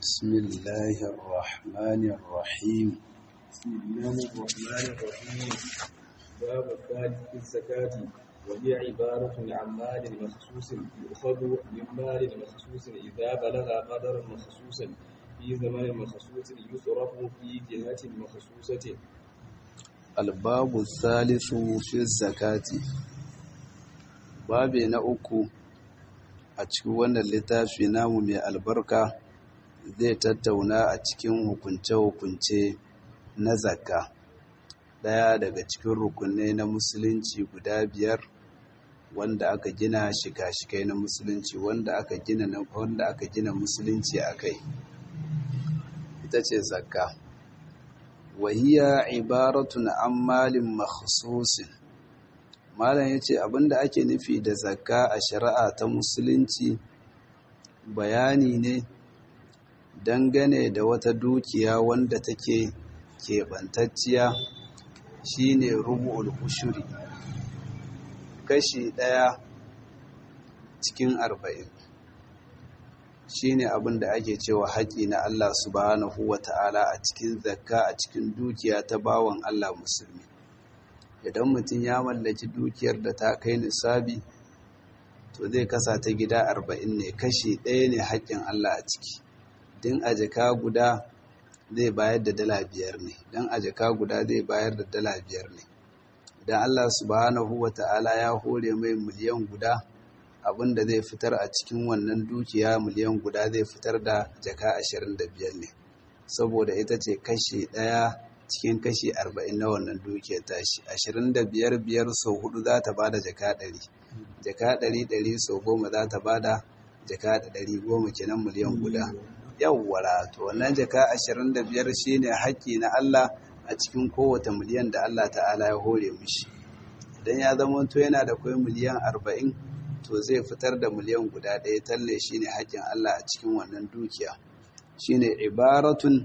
بسم الله الرحمن الرحيم بسم الله الرحمن الرحيم باب الثالث في الزكاة وهي عبارة عن مال مخصوص يؤخذ من مال مخصوص إذا بلغ قدرا مخصوصا في زمن مخصوص يصرف في جهة مخصوصة الباب الثالث في الزكاة babi na uku a cikin wannan littafi namu mai albarka zai tattauna a cikin hukunce-hukunce na zakka ɗaya daga cikin rukunai na musulunci guda biyar wanda aka gina shika-shikai na musulunci wanda aka gina wanda aka gina musulunci a kai ita ce zakka wahiya ibaratun an malin makhsusin malam ya ce abinda ake nufi da zakka a shari'a ta musulunci bayani ne dangane da wata dukiya wanda take keɓantacciya shine rubu'ul ushuri kashi ɗaya cikin arba'in shine abin da ake cewa haƙi na Allah subhanahu wa ta'ala a cikin zakka a cikin dukiya ta bawan Allah musulmi idan mutum ya mallaki dukiyar da ta kai nisabi to zai kasa ta gida arba'in ne kashi ɗaya ne haƙƙin Allah a ciki din a jaka guda zai bayar da dala biyar ne don a jaka guda zai bayar da dala biyar ne idan Allah subhanahu wa ta'ala ya hore mai miliyan guda abinda zai fitar a cikin wannan dukiya miliyan guda zai fitar da jaka ashirin da biyar ne saboda ita ce kashi ɗaya cikin kashi arba'in na wannan dukiyar tashi ashirin da biyar biyar sau hudu za ta bada jaka ɗari jaka ɗari ɗari sau goma za ta bada jaka ɗari goma kenan miliyan guda yawwara to wannan jaka ashirin da biyar shine haƙƙi na Allah a cikin kowace miliyan da Allah ta'ala ya hore mishi idan ya zama to yana da kwai miliyan arba'in to zai fitar da miliyan guda ɗaya talle shine haƙƙin Allah a cikin wannan dukiya shine ibaratun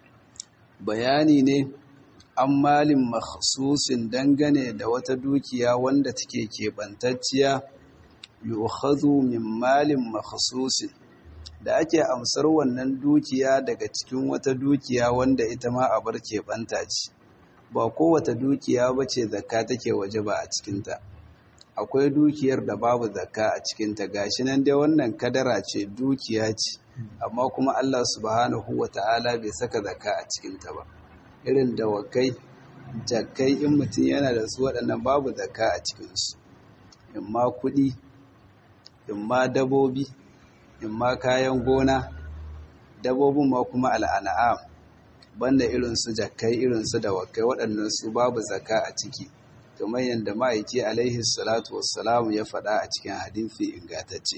bayani ne an malin makhsusin dangane da wata dukiya wanda take keɓantacciya yu'khadhu min malin makhsusin da ake amsar wannan dukiya daga cikin wata dukiya wanda ita ma a bar keɓanta ce ba kowace dukiya ba ce zakka take waje ba a cikinta akwai dukiyar da babu zakka a cikinta gashi nan dai wannan kadara ce dukiya ce amma kuma Allah subhanahu wa ta'ala bai saka zakka a cikinta ba irin dawakai jakkai in mutum yana da su waɗannan babu zakka a cikinsu in ma kuɗi in ma dabobi in ma kayan gona dabobin ma kuma al'ana'am banda irinsu jakkai irinsu dawakai waɗannan su babu zakka a ciki kamar yadda ma'aiki alaihi salatu wassalamu ya faɗa a cikin hadithi ingantacce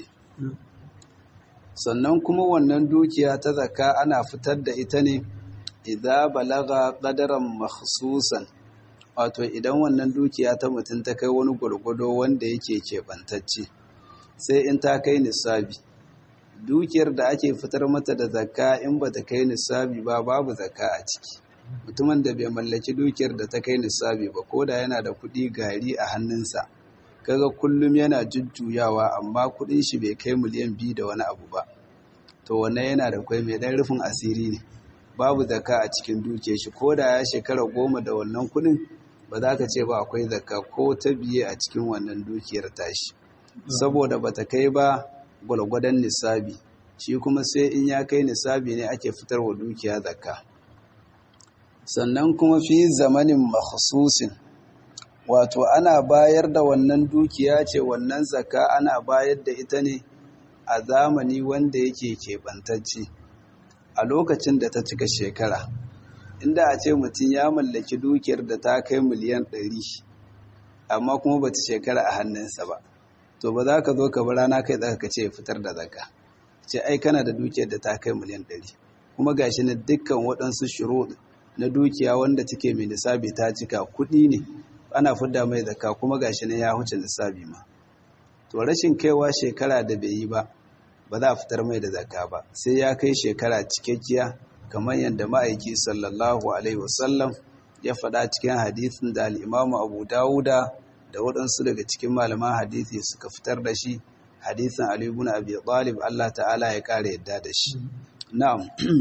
sannan kuma wannan dukiya ta zakka ana fitar da ita ne idza balaga qadaran makhsusan wato idan wannan dukiya ta mutum ta kai wani gurgudo wanda yake keɓantacce sai in ta kai nisabi dukiyar da ake fitar mata da zakka in ba ta kai nisabi ba babu zakka a ciki mutumin da bai mallaki dukiyar da ta kai nisabi ba ko da yana da kuɗi gari a hannunsa kaga kullum yana jujjuyawa amma kuɗin shi bai kai miliyan biyu da wani abu ba to wannan yana da kwai mai ɗan rufin asiri ne babu zakka a cikin dukiyar shi ko da ya shekara goma da wannan kuɗin ba za ka ce ba akwai zakka ko ta biye a cikin wannan dukiyar tashi saboda bata kai ba gwalgwadon nisabi shi kuma sai in ya kai nisabi ne ake fitarwa dukiya zakka sannan kuma fi zamanin makhsusin wato ana bayar da wannan dukiya ce wannan zakka ana bayar da ita ne a zamani wanda yake keɓantacce a lokacin da ta cika shekara inda a ce mutum ya mallaki dukiyar da ta kai miliyan ɗari amma kuma ba ta shekara a hannunsa ba to ba za ka zo ka bi rana kai tsaka ka ce fitar da zakka ce ai kana da dukiyar da ta kai miliyan ɗari kuma gashi na dukkan waɗansu shiro na dukiya wanda take mai nisabi ta cika kuɗi ne ana fidda mai zakka kuma gashi na ya huce nisabi ma to rashin kaiwa shekara da bai yi ba ba za a fitar mai da zakka ba sai ya kai shekara cikakkiya kamar yadda ma'aiki sallallahu alaihi wasallam ya faɗa cikin hadisin da al'imamu abu dawuda da waɗansu daga cikin malaman hadisi suka fitar da shi hadisin Ali ibn Abi Talib Allah ta'ala ya kare yadda da shi na'am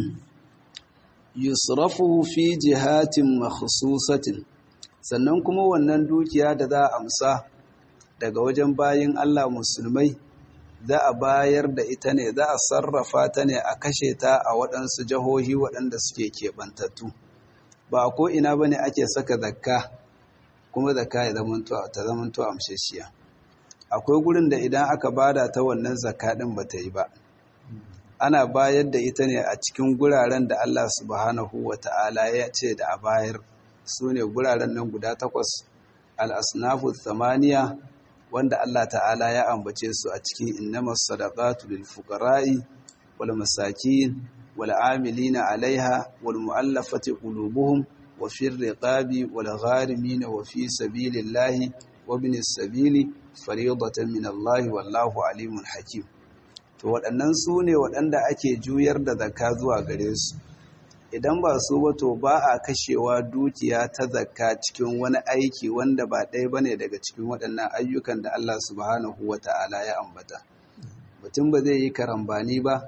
yusrafu fi jihatin makhsusatin sannan kuma wannan dukiya da za a amsa daga wajen bayin Allah musulmai za a bayar da ita ne za a sarrafa ta ne a kashe ta a waɗansu jihohi waɗanda suke keɓantattu ba ko ina ba ne ake saka zakka kuma zakka ya ta zamanto amshashiya akwai gurin da idan aka bada ta wannan zakka ɗin ba ta yi ba ana bayar da ita ne a cikin guraren da Allah subhanahu wa ta'ala ya ce da a bayar su ne guraren nan guda takwas al'asnafu samaniya wanda Allah ta'ala ya ambace su a cikin innamas sadaqatu lil fuqara'i wal masakin wal amilina 'alaiha wal mu'allafati qulubuhum wa fir riqabi wal gharimin wa fi sabilillahi wa ibnis sabili fariidatan min Allah wallahu alimun hakim to waɗannan su ne waɗanda ake juyar da zakka zuwa gare su idan ba su ba to ba a kashewa dukiya ta zakka cikin wani aiki wanda ba ɗaya bane daga cikin waɗannan ayyukan da Allah subhanahu wa ta'ala ya ambata mutum ba zai yi karambani ba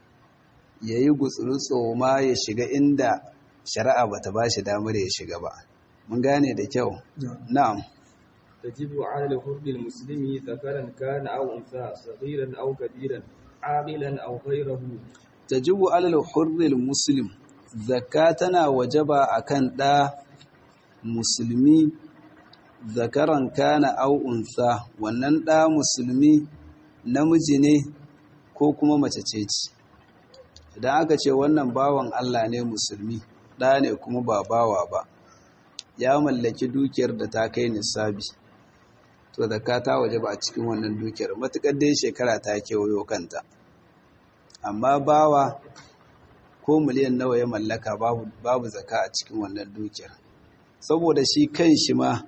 ya yi gutsuru ma ya shiga inda shari'a ba ta ba shi damar ya shiga ba mun gane da kyau na'am تجب على الحر المسلم ذكرا كان أو أنثى صغيرا أو كبيرا عاقلا أو غيره تجب على الحر المسلم zakatana wajaba akan ɗa musulmi zakaran kana au unsa wannan ɗa musulmi namiji ne ko kuma mace ce ce idan aka ce wannan bawan Allah ne musulmi ɗa ne kuma ba bawa ba ya mallaki dukiyar da ta kai nisabi to zakata wajaba a cikin wannan dukiyar matukar dai shekara ta kewayo kanta amma bawa ko miliyan nawa ya mallaka babu, babu zaka a cikin wannan dukiyar saboda shi kan shi ma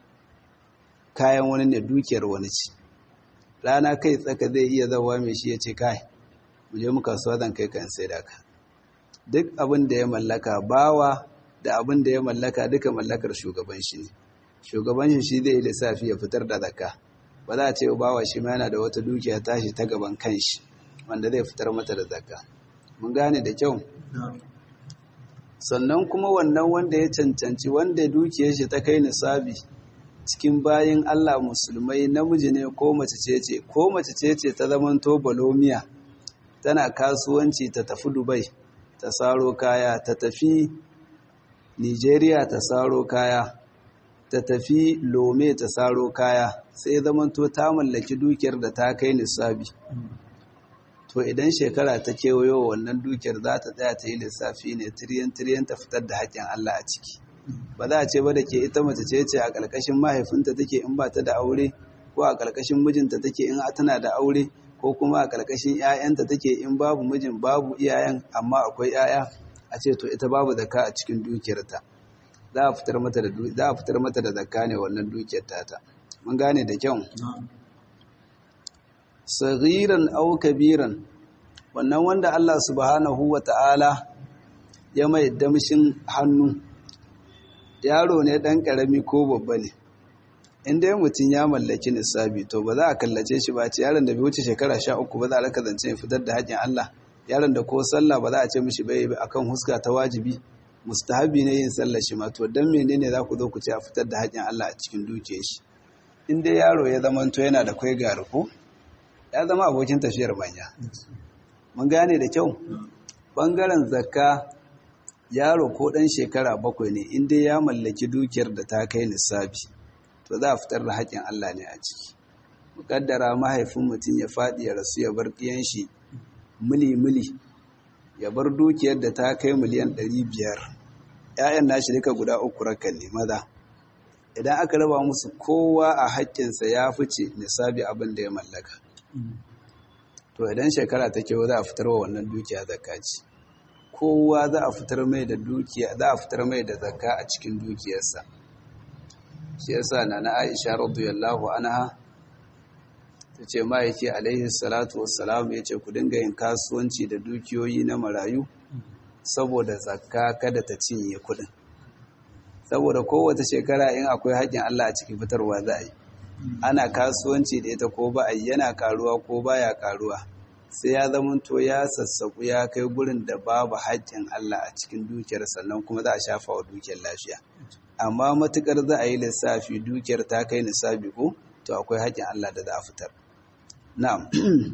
kayan wani ne dukiyar wani ce rana kai tsaka zai iya zawa mai shi ya ce kai mu je muka so zan kai kan sai da ka duk abin da ya mallaka bawa da abin da ya mallaka duka mallakar shugaban shi ne shugaban shi shi zai yi lissafi ya fitar da zaka ba za a ce bawa shi ma yana da wata dukiya tashi ta gaban kanshi wanda zai fitar mata da zakka mun gane da kyau sannan kuma wannan wanda ya cancanci wanda dukiyar shi ta kai nisabi cikin bayin Allah musulmai namiji ne ko mace ce ce ko mace ce ce ta zaman to balomiya tana kasuwanci ta tafi Dubai ta saro kaya ta tafi Nigeria ta saro kaya ta tafi Lome ta saro kaya sai zaman to ta mallaki dukiyar da ta kai nisabi to idan shekara ta kewayo wannan dukiyar za ta tsaya ta yi lissafi ne tiriyan-tiriyan ta fitar da haƙƙin Allah a ciki ba za a ce ba da ke ita mace ce ce a ƙarƙashin mahaifinta take in ba ta da aure ko a ƙarƙashin mijinta take in tana da aure ko kuma a ƙarƙashin 'ya'yanta take in babu mijin babu iyayen amma akwai 'ya'ya a ce to ita babu zakka a cikin dukiyarta za a fitar mata da za a fitar mata da zakka ne wannan dukiyar tata mun gane da kyau saghiran aw kabiran wannan wanda Allah subhanahu wata'ala ya mai damshin hannu yaro ne dan karami ko babba ne inda mutum ya mallaki nisabi to ba za a kallace shi ba ce yaron da bai wuce shekara 13 ba za a raka zance ya fitar da haƙin Allah yaron da ko sallah ba za a ce mishi bai akan huska ta wajibi mustahabi ne yin sallah shi ma to dan menene za ku zo ku ce a fitar da haƙin Allah a cikin dukiyar shi in dai yaro ya zama to yana da kwai gari ko ya zama abokin tafiyar manya mun gane da kyau ɓangaren zakka yaro ko ɗan shekara bakwai ne inda ya mallaki dukiyar da ta kai nisabi to za a fitar da haƙƙin Allah ne a ciki muƙaddara mahaifin mutum ya faɗi ya rasu ya bar ɗiyan shi mili-mili ya bar dukiyar da ta kai miliyan ɗari biyar ‘ya'yan nashi duka guda uku rakan ne maza idan aka raba musu kowa a haƙƙinsa ya fice nisabi abin da ya mallaka to idan shekara ta kewa za a fitar wa wannan dukiya zakka ce kowa za a fitar mai da dukiya za a fitar mai da zakka a cikin dukiyarsa shi yasa nana Aisha radiyallahu anha tace ma yake alaihi salatu wassalam yace ku dinga yin kasuwanci da dukiyoyi na marayu saboda zakka kada ta cinye kudin saboda kowace shekara in akwai haƙƙin Allah a cikin fitarwa za a yi ana kasuwanci da ita ko ba yana karuwa ko baya karuwa sai ya zamanto ya sassaku ya kai gurin da babu haƙƙin Allah a cikin dukiyar sannan kuma za a shafa wa dukiyar lafiya amma matukar za a yi lissafi dukiyar ta kai nisabi ko to akwai haƙƙin Allah da za a fitar na'am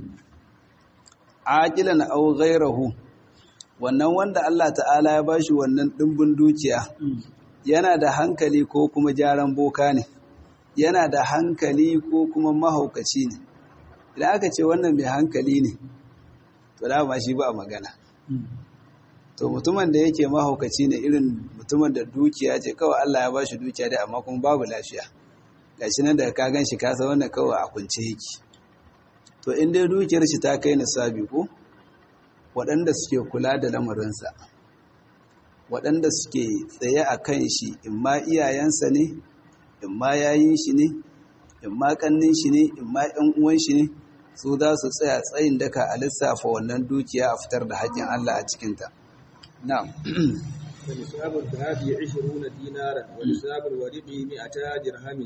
aqilan aw ghayrahu wannan wanda Allah ta'ala ya bashi wannan dimbin dukiya yana da hankali ko kuma jaran boka ne yana da hankali ko kuma mahaukaci ne idan aka ce wannan mai hankali ne to da ma shi ba magana to mutumin da yake mahaukaci ne irin mutumin da dukiya ce kawai Allah ya bashi dukiya dai amma kuma babu lafiya gashi nan da ka gan shi ka san wannan kawai a kunce yake to in dai dukiyar shi ta kai nisabi ko waɗanda suke kula da lamarinsa waɗanda suke tsaye a kan shi in ma iyayensa ne in ma yayin shi ne in ma ƙannin shi ne in ma ‘yan uwan shi ne su za su tsaya tsayin daka a lissafa wannan dukiya a fitar da haƙƙin Allah a cikinta. Na'am. ونصاب الذهب عشرون دينارا ونصاب الورق مئتا درهم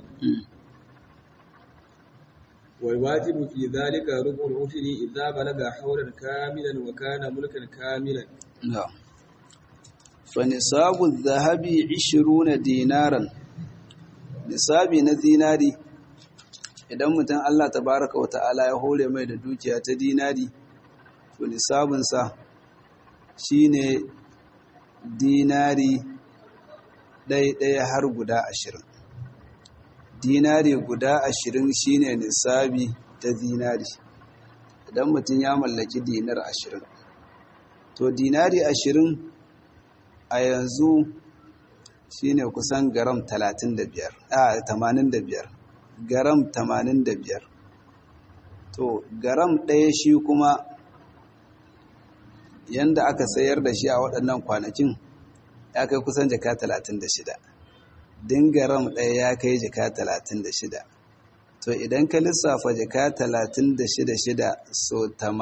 والواجب في ذلك ربع العشر إذا بلغ حولا كاملا وكان ملكا كاملا نعم فنصاب الذهب عشرون دينارا nisabi na dinari idan mutum Allah tabaraka wa ta'ala ya hore mai da dukiya ta dinari to nisabinsa shine dinari ɗaya har guda ashirin dinari guda ashirin shine nisabi ta dinari idan mutum ya mallaki dinar ashirin to dinari ashirin a yanzu shine kusan garam 35 a 85 garam 85 to garam ɗaya shi kuma yanda aka sayar da shi a waɗannan kwanakin ya kai kusan jaka 36 din garam ɗaya ya kai jaka 36 to idan ka lissafa jaka 36 so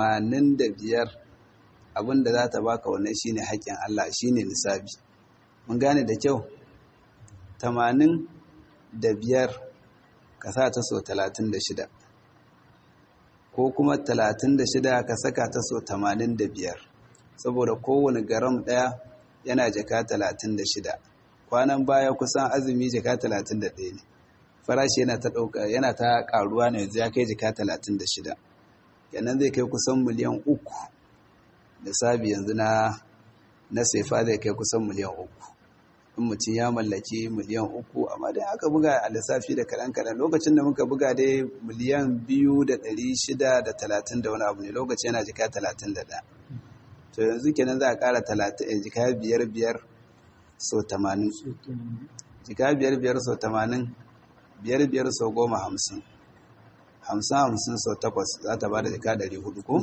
85 abinda za ta baka wannan shine haƙƙin Allah shine nisabi mun gane da kyau tamanin da biyar ka sa ta so talatin da shida ko kuma talatin da shida ka saka ta so tamanin da biyar saboda kowane garam ɗaya yana jaka talatin da shida kwanan baya kusan azumi jaka talatin da ɗaya ne farashi yana ta ɗauka yana ta ƙaruwa ne yanzu ya kai jaka talatin da shida kenan zai kai kusan miliyan uku da sabi yanzu na na sefa zai kai kusan miliyan uku in mutum ya mallaki miliyan uku amma dai aka buga a lissafi da kaɗan kaɗan lokacin da muka buga dai miliyan biyu da ɗari shida da talatin da wani abu ne lokaci yana jika talatin da ɗaya to yanzu kenan za a ƙara jika biyar biyar so tamanin jika biyar biyar so tamanin biyar biyar so goma hamsin hamsin hamsin so takwas za ta ba da jika ɗari hudu ko?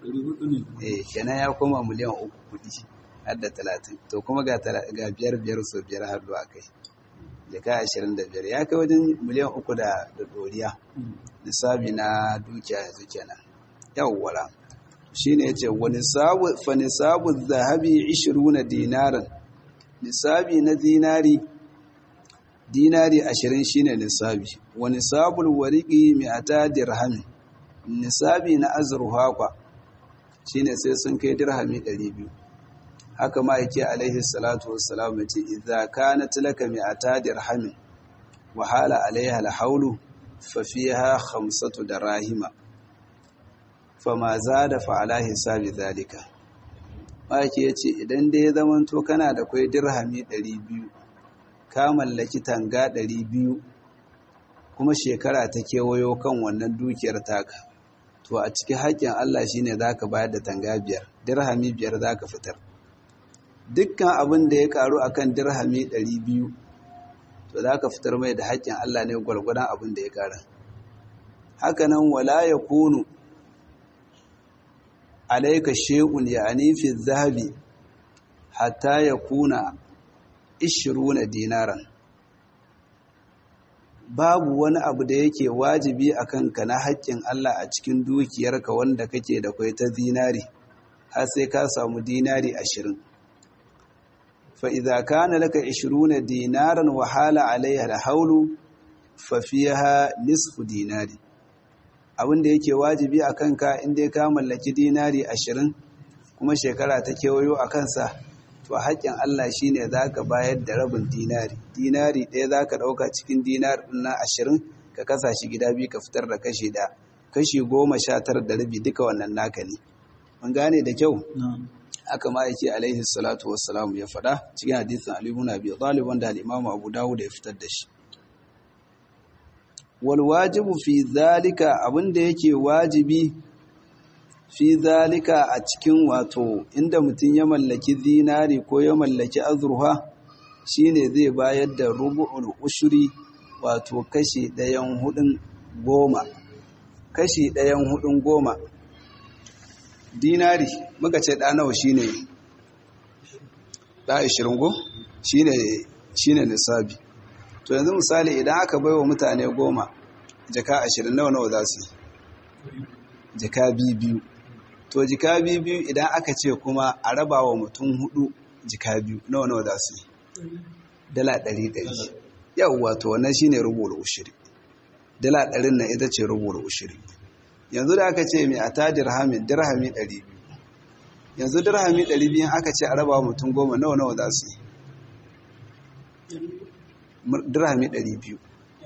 eh kenan ya koma miliyan uku kuɗi har da talatin to kuma ga biyar biyar so biyar har zuwa kai jaka ashirin da biyar ya kai wajen miliyan uku da doriya nisabi na dukiya yanzu kenan yawwala shi ne ya ce fa nisabu zahabi ishiruna dinaran nisabi na dinari dinari ashirin shi ne nisabi wa nisabul wariki mi'ata dirhami nisabi na azurfa kwa shi ne sai sun kai dirhami ɗari biyu haka ma yake alaihi salatu wassalam yace idza kanat laka mi'ata dirhamin wa hala alaiha alhawlu fa fiha khamsatu darahima fama zada fa ala hisabi zalika ma yake yace idan dai ya zamanto kana da kai dirhami 200 ka mallaki tanga 200 kuma shekara ta kewayo kan wannan dukiyar taka to a cikin haƙƙin Allah shine zaka bayar da tanga biyar dirhami biyar zaka fitar dukkan abin da ya karu akan dirhami 200 to za ka fitar mai da haƙƙin Allah ne gwargwadon abin da ya kara hakanan wala ya kunu alaika shekun ya fi zahabi hatta ya kuna 20 dinaran babu wani abu da yake wajibi a kanka na haƙƙin Allah a cikin dukiyarka wanda kake da kwai ta zinari har sai ka samu dinari ashirin فإذا كان لك عشرون دينارا وحال عليها الحول fa fiha nisfu dinari abin da yake wajibi a kanka in dai ka mallaki dinari ashirin kuma shekara ta kewayo a kansa to haƙƙin Allah shine za ka bayar da rabin dinari dinari ɗaya za ka ɗauka cikin dinar na ashirin ka kasa shi gida biyu ka fitar da kashi da kashi goma sha tara da rabi duka wannan naka ne mun gane da kyau haka ma yake alaihi salatu wassalamu ya faɗa cikin hadisin Ali ibn Abi Talib wanda al-Imam Abu Dawud ya fitar da shi wal wajibu fi zalika abinda yake wajibi fi zalika a cikin wato inda mutum ya mallaki zinari ko ya mallaki azurfa shine zai bayar da rubu'ul ushuri wato kashi ɗayan hudun goma kashi ɗayan hudun goma dinari muka ce ɗa nawa shine ɗa ishirin go shine shine nisabi to yanzu misali idan aka baiwa mutane goma jaka ashirin nawa nawa za su yi jaka biyu to jika biyu idan aka ce kuma a raba wa mutum hudu jika biyu nawa nawa za su yi dala ɗari ɗari yawwa to wannan shine rubuta ushiri dala ɗarin na ita ce rubuta ushiri yanzu da aka ce mai a ta dirhamin dirhami ɗari biyu yanzu dirhami ɗari biyu aka ce a raba wa mutum goma nawa nawa za su yi dirhami ɗari biyu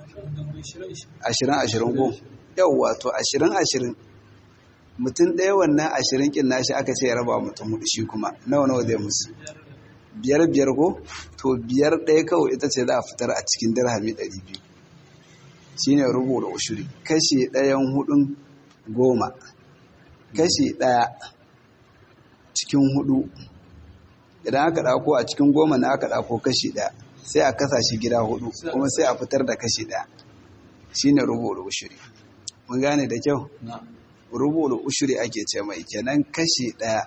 ashirin ashirin goma yawwa to ashirin ashirin mutum ɗaya wannan ashirin ƙin nashi aka ce ya raba mutum hudu shi kuma nawa nawa zai musu biyar biyar ko to biyar ɗaya kawai ita ce za a fitar a cikin dirhami ɗari biyu shi ne rubuta ushuri kashi ɗayan hudun goma kashi ɗaya cikin hudu idan aka ɗako a cikin goma na aka ɗako kashi ɗaya sai a kasa shi gida hudu kuma sai a fitar da kashi ɗaya shi ne rubuta ushuri mun gane da kyau rubulu ushuri ake ce mai kenan kashi ɗaya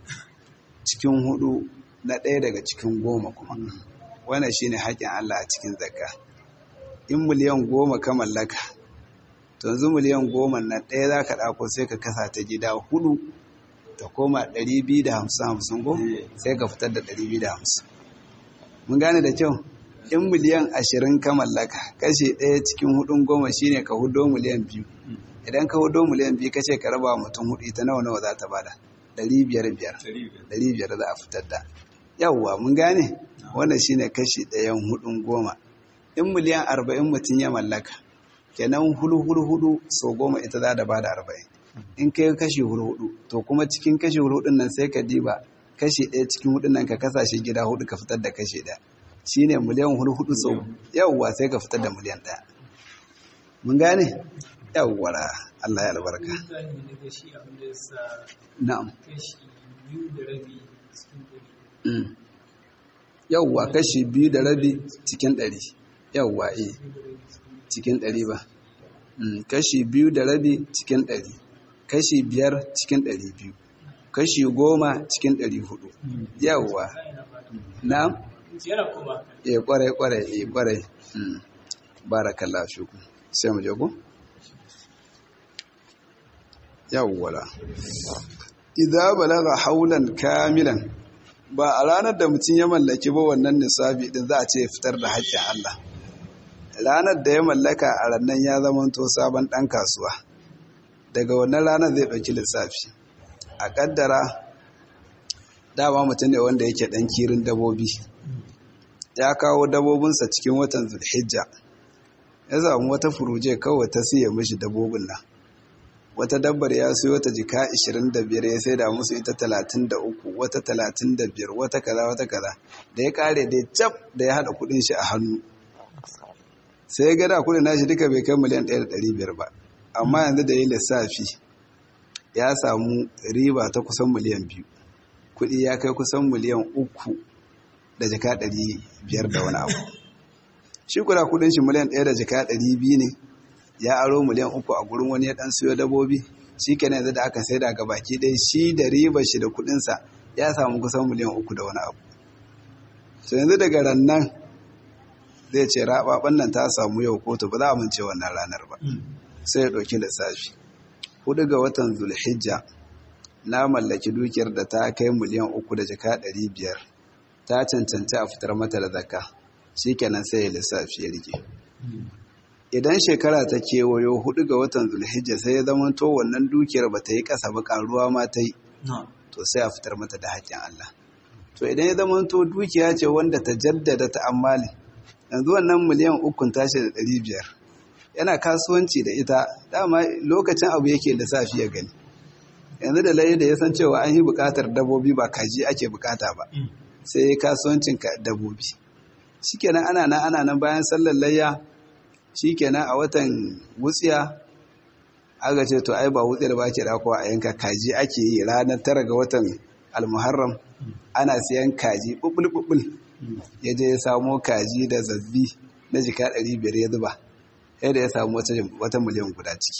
cikin hudu na ɗaya daga cikin goma kuma wannan shine haƙƙin Allah a cikin zakka in miliyan goma ka mallaka to yanzu miliyan goma na ɗaya za ka ɗako sai ka kasa ta gida hudu ta koma ɗari biyu da hamsin hamsin go sai ka fitar da ɗari biyu da hamsin mun gane da kyau in miliyan ashirin ka mallaka kashi ɗaya cikin hudun goma shine ka hudo miliyan biyu idan ka hudo miliyan biyu ka ce ka raba mutum hudu ita nawa nawa za ta bada ɗari biyar biyar ɗari biyar za a fitar da yawwa mun gane wannan shine kashi ɗayan hudun goma in miliyan arba'in mutum ya mallaka kenan hulu hulu hudu sau goma ita za da bada arba'in in kai kashi hulu hudu to kuma cikin kashi hulu hudun nan sai ka diba kashi ɗaya cikin hudun nan ka kasa shi gida hudu ka fitar da kashi ɗaya shine miliyan hulu hudu sau yawwa sai ka fitar da miliyan ɗaya mun gane yawwara Allah ya albarka na'am yawwa kashi biyu da rabi cikin ɗari yawwa eh cikin ɗari ba kashi biyu da rabi cikin ɗari kashi biyar cikin ɗari biyu kashi goma cikin ɗari hudu yawwa na'am eh kwarai kwarai eh kwarai barakallahu fiku sai mu je ku yawwala idza balaga haulan kamilan ba a ranar da mutum ya mallaki ba wannan nisabi din za a ce fitar da haƙƙin Allah ranar da ya mallaka a rannan ya zamanto sabon ɗan kasuwa daga wannan ranar zai ɗauki lissafi a ƙaddara dama mutum ne wanda yake ɗan kirin dabobi ya kawo dabobinsa cikin watan zulhijja ya samu wata furuje kawai ta siya mishi dabobin nan wata dabbar ya siyo ta jika 25 ya sai da musu ita 33 wata 35 wata kaza wata kaza da ya kare da cap da ya hada kudin shi a hannu sai ga da kudin nashi duka bai kai miliyan 1.500 ba amma yanzu da ya lissafi ya samu riba ta kusan miliyan 2 kudi ya kai kusan miliyan 3 da jika 500 da wani abu shi kula kudin shi miliyan 1 da jika 200 ne ya aro miliyan uku a gurin wani ya dan siyo dabobi shi kenan yanzu da aka sai daga baki ɗaya shi da riba shi da kuɗinsa ya samu kusan miliyan uku da wani abu to yanzu daga rannan zai ce raɓaɓan nan ta samu yau kotu ba za a mince wannan ranar ba sai ya ɗauki lissafi hudu ga watan zulhijja na mallaki dukiyar da ta kai miliyan uku da jaka ɗari biyar ta cancanci a fitar mata da zakka shi kenan sai ya lissafi ya rike idan shekara ta kewayo hudu ga watan zulhijja sai ya zama to wannan dukiyar ba ta yi ƙasa ba ƙaruwa ma ta yi to sai a fitar mata da haƙƙin Allah to idan ya zama to dukiya ce wanda ta jaddada ta ammali yanzu wannan miliyan ukun tashi da ɗari biyar yana kasuwanci da ita dama lokacin abu yake da safi ya gani yanzu da layi da ya san cewa an yi buƙatar dabobi ba kaji ake buƙata ba sai ya kasuwancin dabobi shikenan ana nan ana nan bayan sallar layya shikenan a watan wutsiya aka ce to ai ba wutsiyar ba ke dakowa a yanka kaji ake yi ranar tara ga watan almuharram ana siyan kaji bubul ya je ya samo kaji da zabbi na jika 500 ya zuba yadda ya samu wata miliyan guda ciki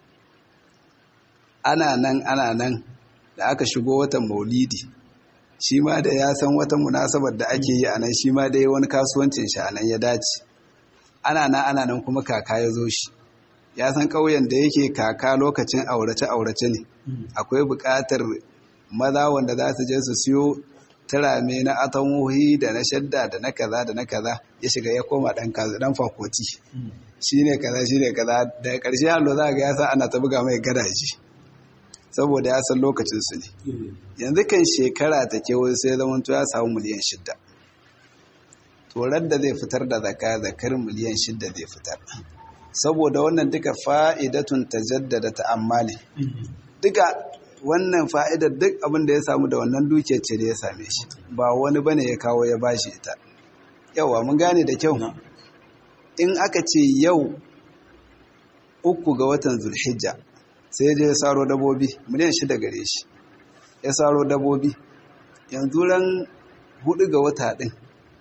ana nan ana nan da aka shigo watan maulidi shi ma da ya san wata munasabar da ake yi a nan shi ma dai wani kasuwancin shi a nan ya dace ana nan ana nan kuma kaka ya zo shi ya san ƙauyen da yake kaka lokacin aurace-aurace ne akwai buƙatar maza wanda za su je su siyo turame na atamuhi da na shadda da na kaza da na kaza ya shiga ya koma ɗan kaza ɗan fakoti shi ne kaza shi ne kaza daga ƙarshe allo za ga ya sa ana ta buga mai gadaji saboda ya san lokacinsu ne yanzu kan shekara ta kewaye sai zama ya samu miliyan shidda torar da zai fitar da zaka zakar miliyan shidda zai fitar saboda wannan duka fa'idatun ta jaddada ta'ammali duka wannan fa'idar duk abin da ya samu da wannan dukiyar ce da ya same shi ba wani bane ya kawo ya bashi ita yawa mun gane da kyau in aka ce yau uku ga watan zulhijja sai je ya saro dabobi miliyan shida gare shi ya saro dabobi yanzu ran hudu ga wata din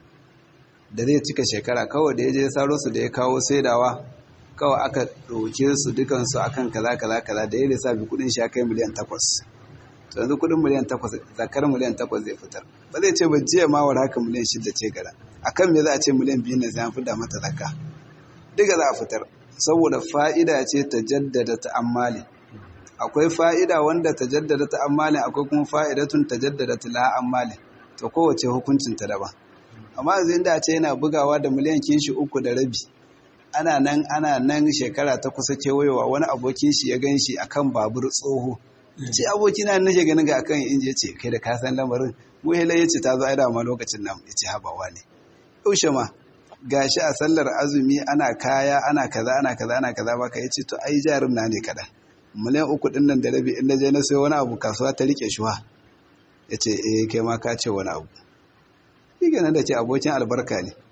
da zai cika shekara kawai da ya je ya saro su da ya kawo saidawa kawai aka ɗauke su dukansu akan kaza kaza kaza da ya lissafi kudin shi kai miliyan takwas to yanzu kudin miliyan takwas zakar miliyan takwas zai fitar ba zai ce ba jiya ma war haka miliyan shida ce gara akan me za a ce miliyan biyu na zai da mata zakka duka za a fitar saboda fa'ida ce ta jaddada ta'ammali akwai fa'ida wanda ta jaddada ta'ammali akwai kuma fa'idatun ta jaddada la'ammali to kowace hukuncin ta daban amma yanzu inda ce yana bugawa da miliyan kinshi uku da rabi ana nan ana nan shekara ta kusa kewayowa wani abokin shi ya gan shi akan babur tsoho ce abokin na nake ganin ga akan inji ya ce kai da ka san lamarin muhila ya ce ta zo aida ma lokacin nan ya ce habawa ne yaushe ma gashi a sallar azumi ana kaya ana kaza ana kaza ana kaza baka ya ce to ai jarin na ne kaɗan miliyan uku ɗin nan da rabi in na je na sai wani abu kasuwa ta rike shuwa ya ce eh kai ma ka ce wani abu shi ganin da ce abokin albarka ne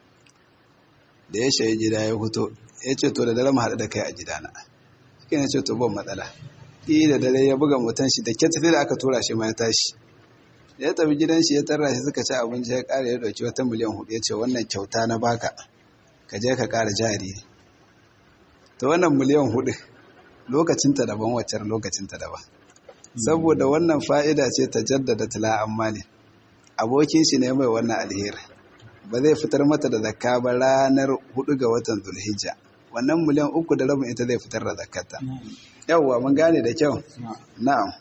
da ya shayi gida ya fito ya ce to da dare mu haɗu da kai a gidana shi ne ce to ban matsala ɗi da dare ya buga mutan shi da kyata da aka tura shi ma ya tashi ya tafi gidan shi ya tarra shi suka ci abinci ya ƙara ya ɗauki wata miliyan hudu ya ce wannan kyauta na baka ka je ka ƙara jari ta wannan miliyan hudu lokacinta daban waccar lokacinta daban saboda wannan fa'ida ce ta jaddada tila ammali abokin shi ne mai wannan alheri ba zai fitar mata da zakka ba ranar hudu ga watan zulhijja wannan miliyan uku da rabin ita zai fitar da zakkata yawwa mun gane da kyau na'am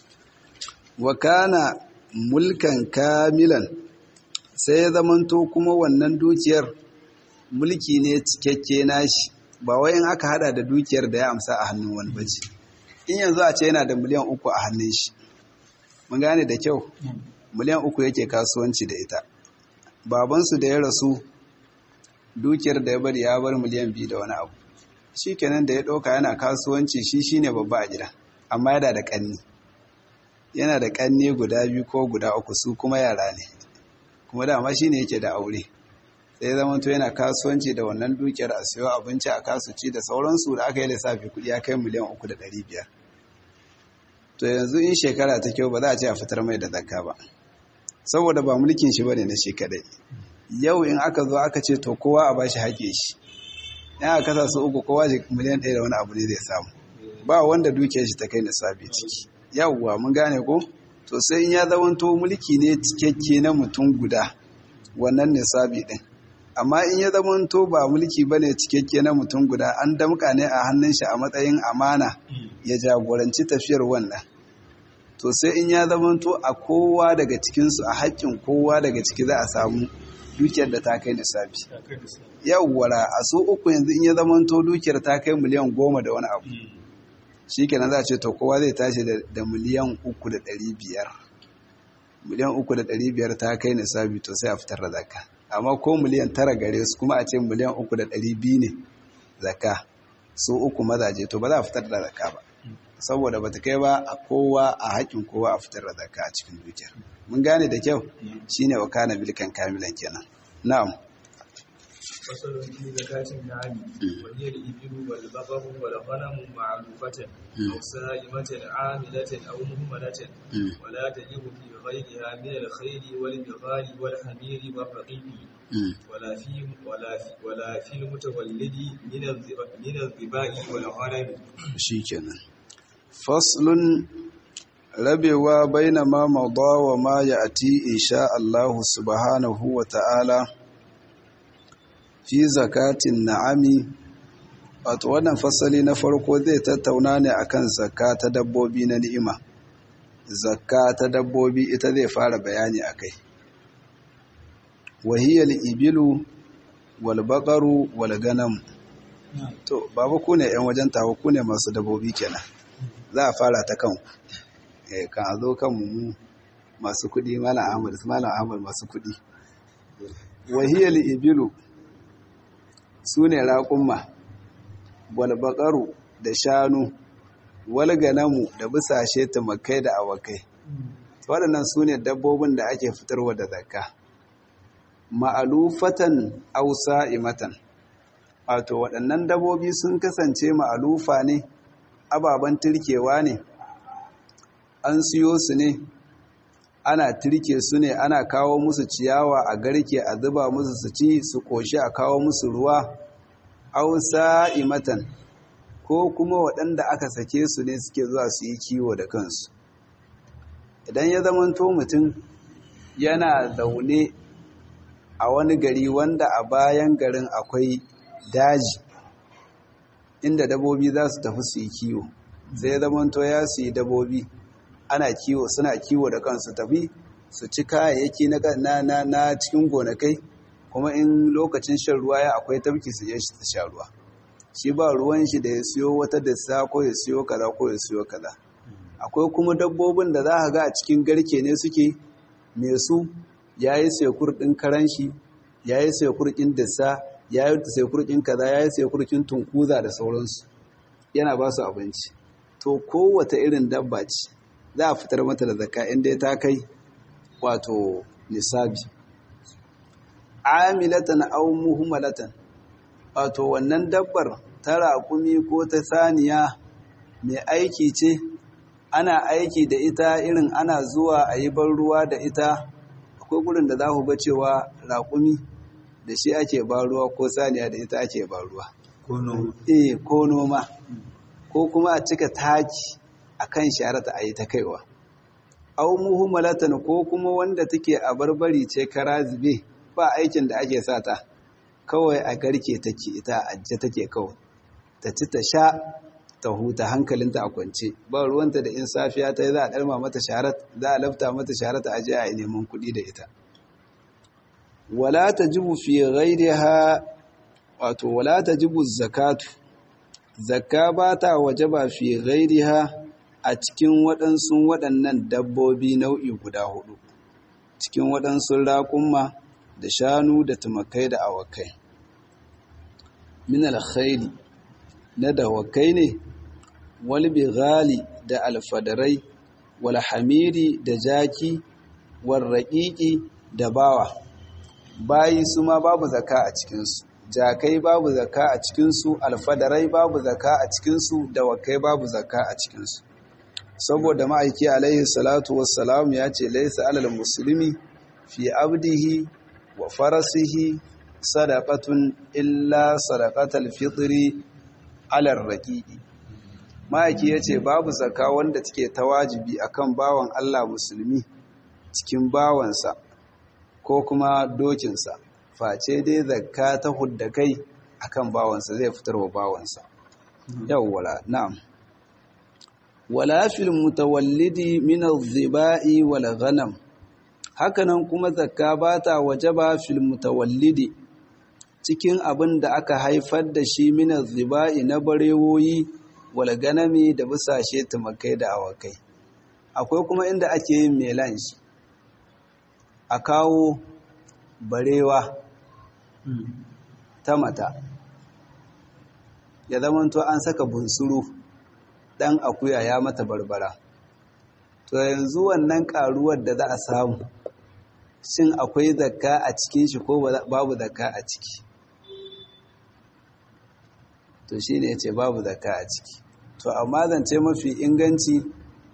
wa kana mulkan kamilan sai ya zamanto kuma wannan dukiyar mulki ne cikakke nashi ba wai in aka hada da dukiyar da ya amsa a hannun wani bace in yanzu a ce yana da miliyan uku a hannun shi mun gane da kyau miliyan uku yake kasuwanci da ita babansu da ya rasu dukiyar da ya bari ya bar miliyan biyu da wani abu shi kenan da ya ɗauka yana kasuwanci shi shi ne babba a gida amma yana da ƙanni yana da ƙanni guda biyu ko guda uku su kuma yara ne kuma dama shi ne yake da aure sai zama to yana kasuwanci da wannan dukiyar a siyo abinci a kasuci da sauransu da aka yi lissafi kuɗi ya kai miliyan uku da ɗari biyar to yanzu in shekara ta kyau ba za a ce a fitar mai da zakka ba saboda ba mulkin shi bane na shi kadai yau in aka zo aka ce to kowa a bashi haƙe shi yan aka kasa su uku kowa shi miliyan ɗaya da wani abu ne zai samu ba wanda dukiyar shi ta kai nisabi ciki yawwa mun gane ko to sai in ya zamanto mulki ne cikakke na mutum guda wannan nisabi din amma in ya zamanto ba mulki bane cikakke na mutum guda an damka ne a hannun shi a matsayin amana ya jagoranci tafiyar wannan to sai in ya zamanto a kowa daga cikinsu a haƙƙin kowa daga ciki za a samu dukiyar da ta kai nisabi yawwara a so uku yanzu in ya zamanto dukiyar ta kai miliyan goma da wani abu shi kenan za a ce to kowa zai tashi da miliyan uku da ɗari biyar miliyan uku da ɗari biyar ta kai nisabi to sai a fitar da zakka amma ko miliyan tara gare su kuma a ce miliyan uku da ɗari biyu ne zakka su uku mazaje to ba za a fitar da zakka ba saboda ba ta kai ba a kowa a haƙƙin kowa a fitar da zakka a cikin dukiyar mun gane da kyau shine wa kana bilkan kamilan kenan na'am فصل في زكاة النعم وهي الإبل والبقر والغنم معلوفة أو سائمة عاملة أو مهملة ولا تجب في غيرها من الخيل والبغال والحمير والرقيق ولا في ولا في ولا في المتولد من من الظباء والغنم. شيكنا فصل rabewa baina ma mada wa ma ya'ti insha Allah subhanahu wa ta'ala fi zakatin na'ami wato wannan fasali na farko zai tattauna ne akan zakka ta dabbobi na ni'ima zakka ta dabbobi ita zai fara bayani akai wahiyal ibilu wal baqaru wal ganam to baba ku ne yan wajen tawo ku ne masu dabbobi kenan za a fara ta kan eh kan a zo kan mu masu kudi malam Ahmad malam Ahmad masu kudi wahiyal ibilu su ne raƙumma walbaƙaru da shanu walganamu da bisashe tumakai da awakai waɗannan su ne dabbobin da ake fitarwa da zakka ma'alufatan ausa imatan wato waɗannan dabbobi sun kasance ma'alufa ne ababen turkewa ne an siyo su ne ana turke su ne ana kawo musu ciyawa a garke a zuba musu su ci su ƙoshi a kawo musu ruwa ausa imatan ko kuma waɗanda aka sake su ne suke zuwa su yi kiwo da kansu idan ya zamanto mutum yana zaune a wani gari wanda a bayan garin akwai daji inda dabobi za su tafi su yi kiwo sai zamanto ya su yi dabobi ana kiwo suna kiwo da kansu tafi su ci kayayyaki na na na cikin gonakai kuma in lokacin shan ruwa ya akwai tafki su je shi su sha ruwa shi ba ruwan shi da ya siyo wata dassa ko ya siyo kaza ko ya siyo kaza akwai kuma dabbobin da za ka ga a cikin garke ne suke me su ya yi sekur ɗin karan shi ya yi sekur ɗin dassa ya yi sekur ɗin kaza ya yi sekur ɗin tunkuza da sauransu yana ba su abinci to kowace irin dabba ce za a fitar mata da zakka inda ta kai wato nisabi amilatan aw muhmalatan wato wannan dabbar ta raƙumi ko ta saniya mai aiki ce ana aiki da ita irin ana zuwa a yi ban ruwa da ita akwai gurin da za ku ga cewa raƙumi da shi ake ban ruwa ko saniya da ita ake ban ruwa eh ko noma ko kuma a cika taki akan sharata a yi ta kaiwa au muhimmalatan ko kuma wanda take a barbari ce kara zube ba aikin da ake sa ta kawai a garke take ita ajje take kawai ta ci ta sha ta huta hankalinta a kwance ba ruwanta da in safiya ta yi za a ɗarma mata sharat za a lafta mata sharat a je a yi neman kuɗi da ita wala ta jibu fi ghairiha wato wala ta jibu zakatu zakka ba ta waje ba fi ghairiha a cikin waɗansu waɗannan dabbobi nau'i guda hudu cikin waɗansu raƙumma da shanu da tumakai da awakai min alkhairi na dawakai ne wal bighali da alfadarai wal hamiri da jaki wal raqiqi da bawa bayi su ma babu zaka a cikinsu jakai babu zaka a cikinsu alfadarai babu zaka a cikinsu dawakai babu zaka a cikinsu saboda ma'aiki alaihi salatu wassalam ya ce laisa alal musulmi fi abdihi wa farasihi sadaqatun illa sadaqatal fitri ala raqiqi ma'aiki yace babu zakka wanda take ta wajibi akan bawan Allah musulmi cikin bawansa ko kuma dokinsa face dai zakka ta hudda kai akan bawansa zai fitar wa bawansa yawwala na'am wala fil mutawallidi min adh-dhiba'i wal ghanam hakanan kuma zakka ba ta wajaba fil mutawallidi cikin abin da aka haifar da shi min adh-dhiba'i na barewoyi wal ganami da busashe tumakai da awakai akwai kuma inda ake yin melange a kawo barewa ta mata ya zamanto an saka bunsuru dan akuya ya mata barbara to yanzu wannan karuwar da za a samu shin akwai zakka a cikin shi ko babu zakka a ciki to shine yace babu zakka a ciki to amma zance mafi inganci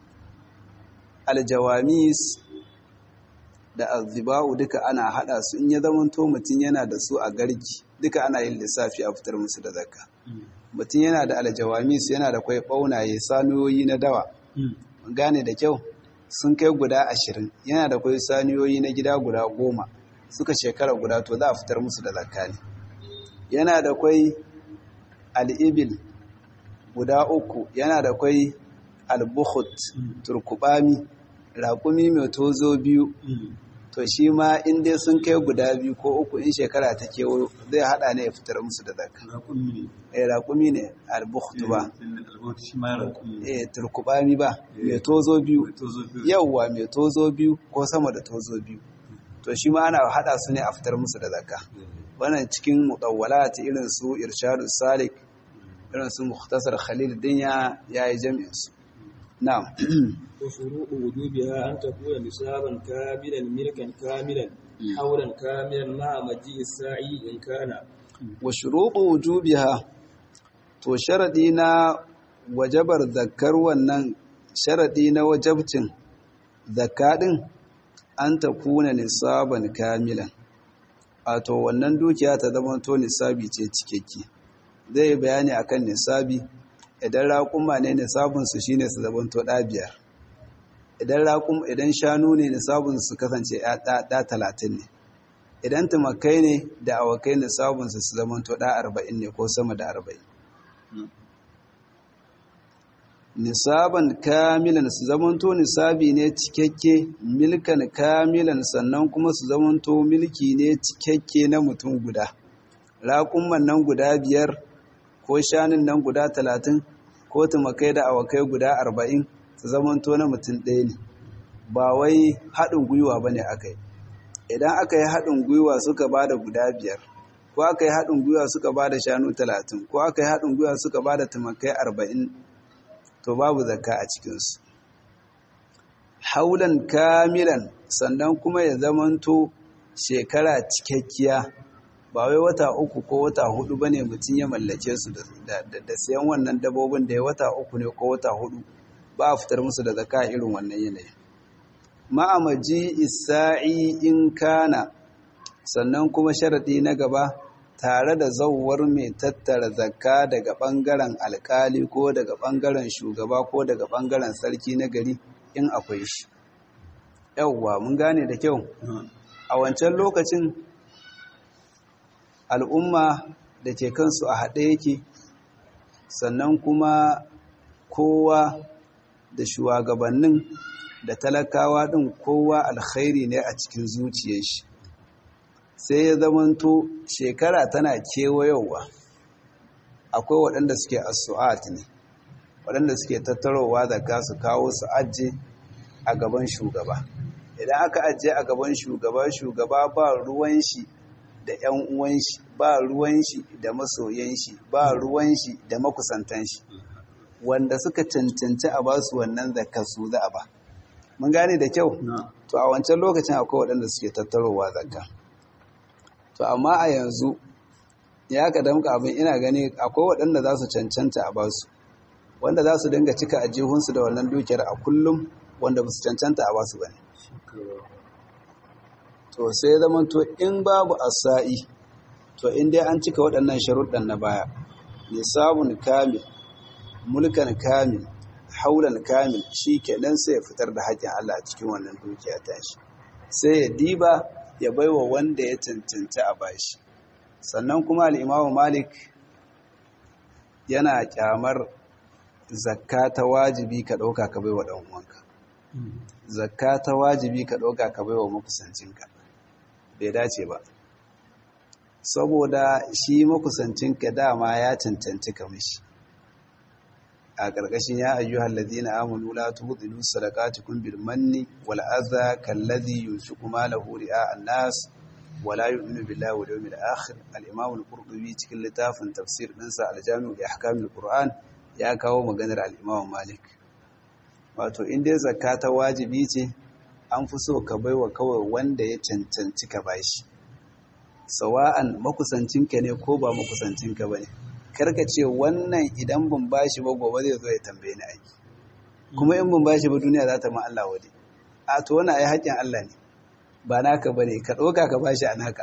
aljawamis da aziba'u duka ana hada su in ya zamanto mutum yana da su a garki duka ana yin lissafi a fitar musu da zakka mutum yana da aljawamis yana da kwai ɓaunaye saniyoyi na dawa gane da kyau sun kai guda ashirin yana da kwai saniyoyi na gida guda goma suka shekara guda to za a fitar musu da zakka ne yana da kwai al'ibil guda uku yana da kwai albuhut turkubami raƙumi mai tozo biyu to shi ma in dai sun kai guda biyu ko uku in shekara ta kewo zai hada ne ya fitar musu da zaka eh raƙumi ne albukhtu ba eh turkubami ba mai tozo biyu yawwa mai tozo biyu ko sama da tozo biyu to shi ma ana hada su ne a fitar musu da zaka wannan cikin mutawwalat irin su irshadus salik irin su mukhtasar khalil dinya yayi jami'in su na'am وشروط وجوبها أن تكون نصابا كاملا ملكا كاملا حولا كاملا مع مجيء الساعي إن كان وشروط وجوبها to sharadi na wajabar zakkar wannan sharadi na wajabcin zakka din an ta kuna nisaban kamilan wato wannan dukiya ta zama to nisabi ce cikakke zai bayani akan nisabi idan raƙuma ne nisabinsu shine su zabanto ɗa biyar idan raƙum idan shanu ne nisabinsu su kasance ɗa talatin ne idan tumakai ne da awakai nisabinsu su zamanto ɗa arba'in ne ko sama da arba'in nisaban kamilan su zamanto nisabi ne cikakke milkan kamilan sannan kuma su zamanto milki ne cikakke na mutum guda raƙumman nan guda biyar ko shanun nan guda talatin ko tumakai da awakai guda arba'in su zamanto na mutum ɗaya ne ba wai haɗin gwiwa ba ne aka yi idan aka yi haɗin gwiwa suka ba da guda biyar ko aka yi haɗin gwiwa suka ba da shanu talatin ko aka yi haɗin gwiwa suka ba da tumakai arba'in to babu zakka a cikinsu haulan kamilan sannan kuma ya zamanto shekara cikakkiya ba wai wata uku ko wata hudu ba ne mutum ya mallake su da sayan wannan dabobin da ya wata uku ne ko wata hudu ba a fitar musu da zaka irin wannan yanayi ma'amaji isa'i in kana sannan kuma sharaɗi na gaba tare da zauwar mai tattara zakka daga ɓangaren alkali ko daga ɓangaren shugaba ko daga ɓangaren sarki na gari in akwai shi yauwa mun gane da kyau a wancan lokacin al'umma da ke kansu a haɗe yake sannan kuma kowa da shugabannin da talakawa ɗin kowa alkhairi ne a cikin zuciyar shi sai ya zamanto shekara tana kewayowa akwai waɗanda suke asu'at ne waɗanda suke tattarowa da su kawo su ajiye a gaban shugaba idan aka ajiye a gaban shugaba shugaba ba ruwan shi da 'yan uwan shi ba ruwan shi da masoyan shi ba ruwan shi da makusantan shi wanda suka cancanci a basu wannan zakka su za a ba mun gane da kyau to a wancan lokacin akwai waɗanda suke tattarowa zakka to amma a yanzu ya ka damka abin ina gani akwai waɗanda za su cancanta a basu wanda za su dinga cika ajihunsu da wannan dukiyar a kullum wanda ba su cancanta a basu ba ne to sai zama to in babu asa'i to in dai an cika waɗannan sharuɗan na baya nisabun kamil mulkan kamil haulan kamil shi kenan sai ya fitar da haƙƙin Allah a cikin wannan dukiya ta shi sai ya diba ya baiwa wanda ya cancanta a bashi sannan kuma al'imamu malik yana kyamar zakka ta wajibi ka ɗauka ka bai wa ɗan uwanka zakka ta wajibi ka ɗauka ka bai wa makusancinka bai dace ba saboda shi makusancinka dama ya cancanci ka mishi a ƙarƙashin ya ayyuhal ladina amanu la tubdilu sadaqatikum bil manni wal adha kalladhi yunfiqu malahu ri'a an-nas wa la yu'minu billahi wal yawmil akhir al-imam al-qurtubi cikin littafin tafsir ɗinsa al-jami' li ahkam al-qur'an ya kawo maganar al-imam malik wato in dai zakka ta wajibi ce an fi so ka baiwa kawai wanda ya cancanci ka bashi sawa'an makusancinka ne ko ba makusancinka bane karka ce wannan idan ban bashi ba gobe zai zo ya tambaye ni aiki kuma in ban bashi ba duniya za ta ma Allah wade a to wannan ai haƙƙin Allah ne ba naka bane ka ɗauka ka bashi a naka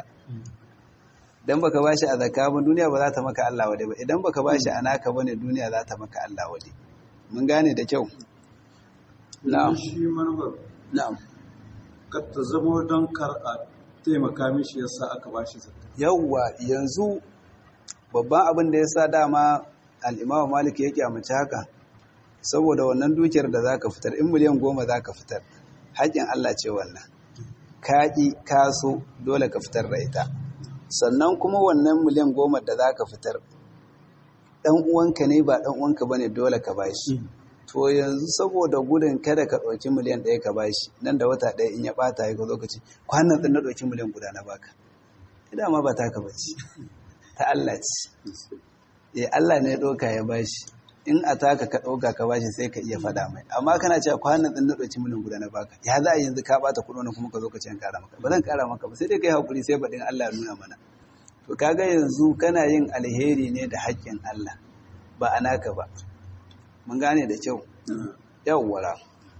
dan baka bashi a zakka ba duniya ba za ta maka Allah wade ba idan baka bashi a naka bane duniya za ta maka Allah wade mun gane da kyau na'am shi manufar na'am kar ta zama don kar a taimaka mishi yasa aka bashi zakka yawwa yanzu babban abin da ya sa dama al'imawa malik ya kyamaci haka saboda wannan dukiyar da za ka fitar in miliyan goma za ka fitar haƙƙin Allah ce wannan kaƙi kaso dole ka fitar da ita sannan kuma wannan miliyan goma da za ka fitar ɗan uwanka ne ba ɗan uwanka ba ne dole ka bashi to yanzu saboda gudun kada ka ɗauki miliyan ɗaya ka bashi nan da wata ɗaya in ya ɓata ya ka zo ka ce kwanan ɗin na ɗauki miliyan guda na baka ita ma ba ta ka bace ta Allah ce eh Allah ne ya ɗauka ya bashi in a taka ka ɗauka ka bashi sai ka iya faɗa mai amma kana cewa kwanan ɗin na ɗauki miliyan guda na baka ya za a yanzu ka ɓata kuɗi kuma ka zo ka ce an ƙara maka ba zan ƙara maka ba sai dai kai haƙuri sai baɗin Allah ya nuna mana to kaga yanzu kana yin alheri ne da haƙƙin Allah ba a naka ba mun gane da kyau yawwara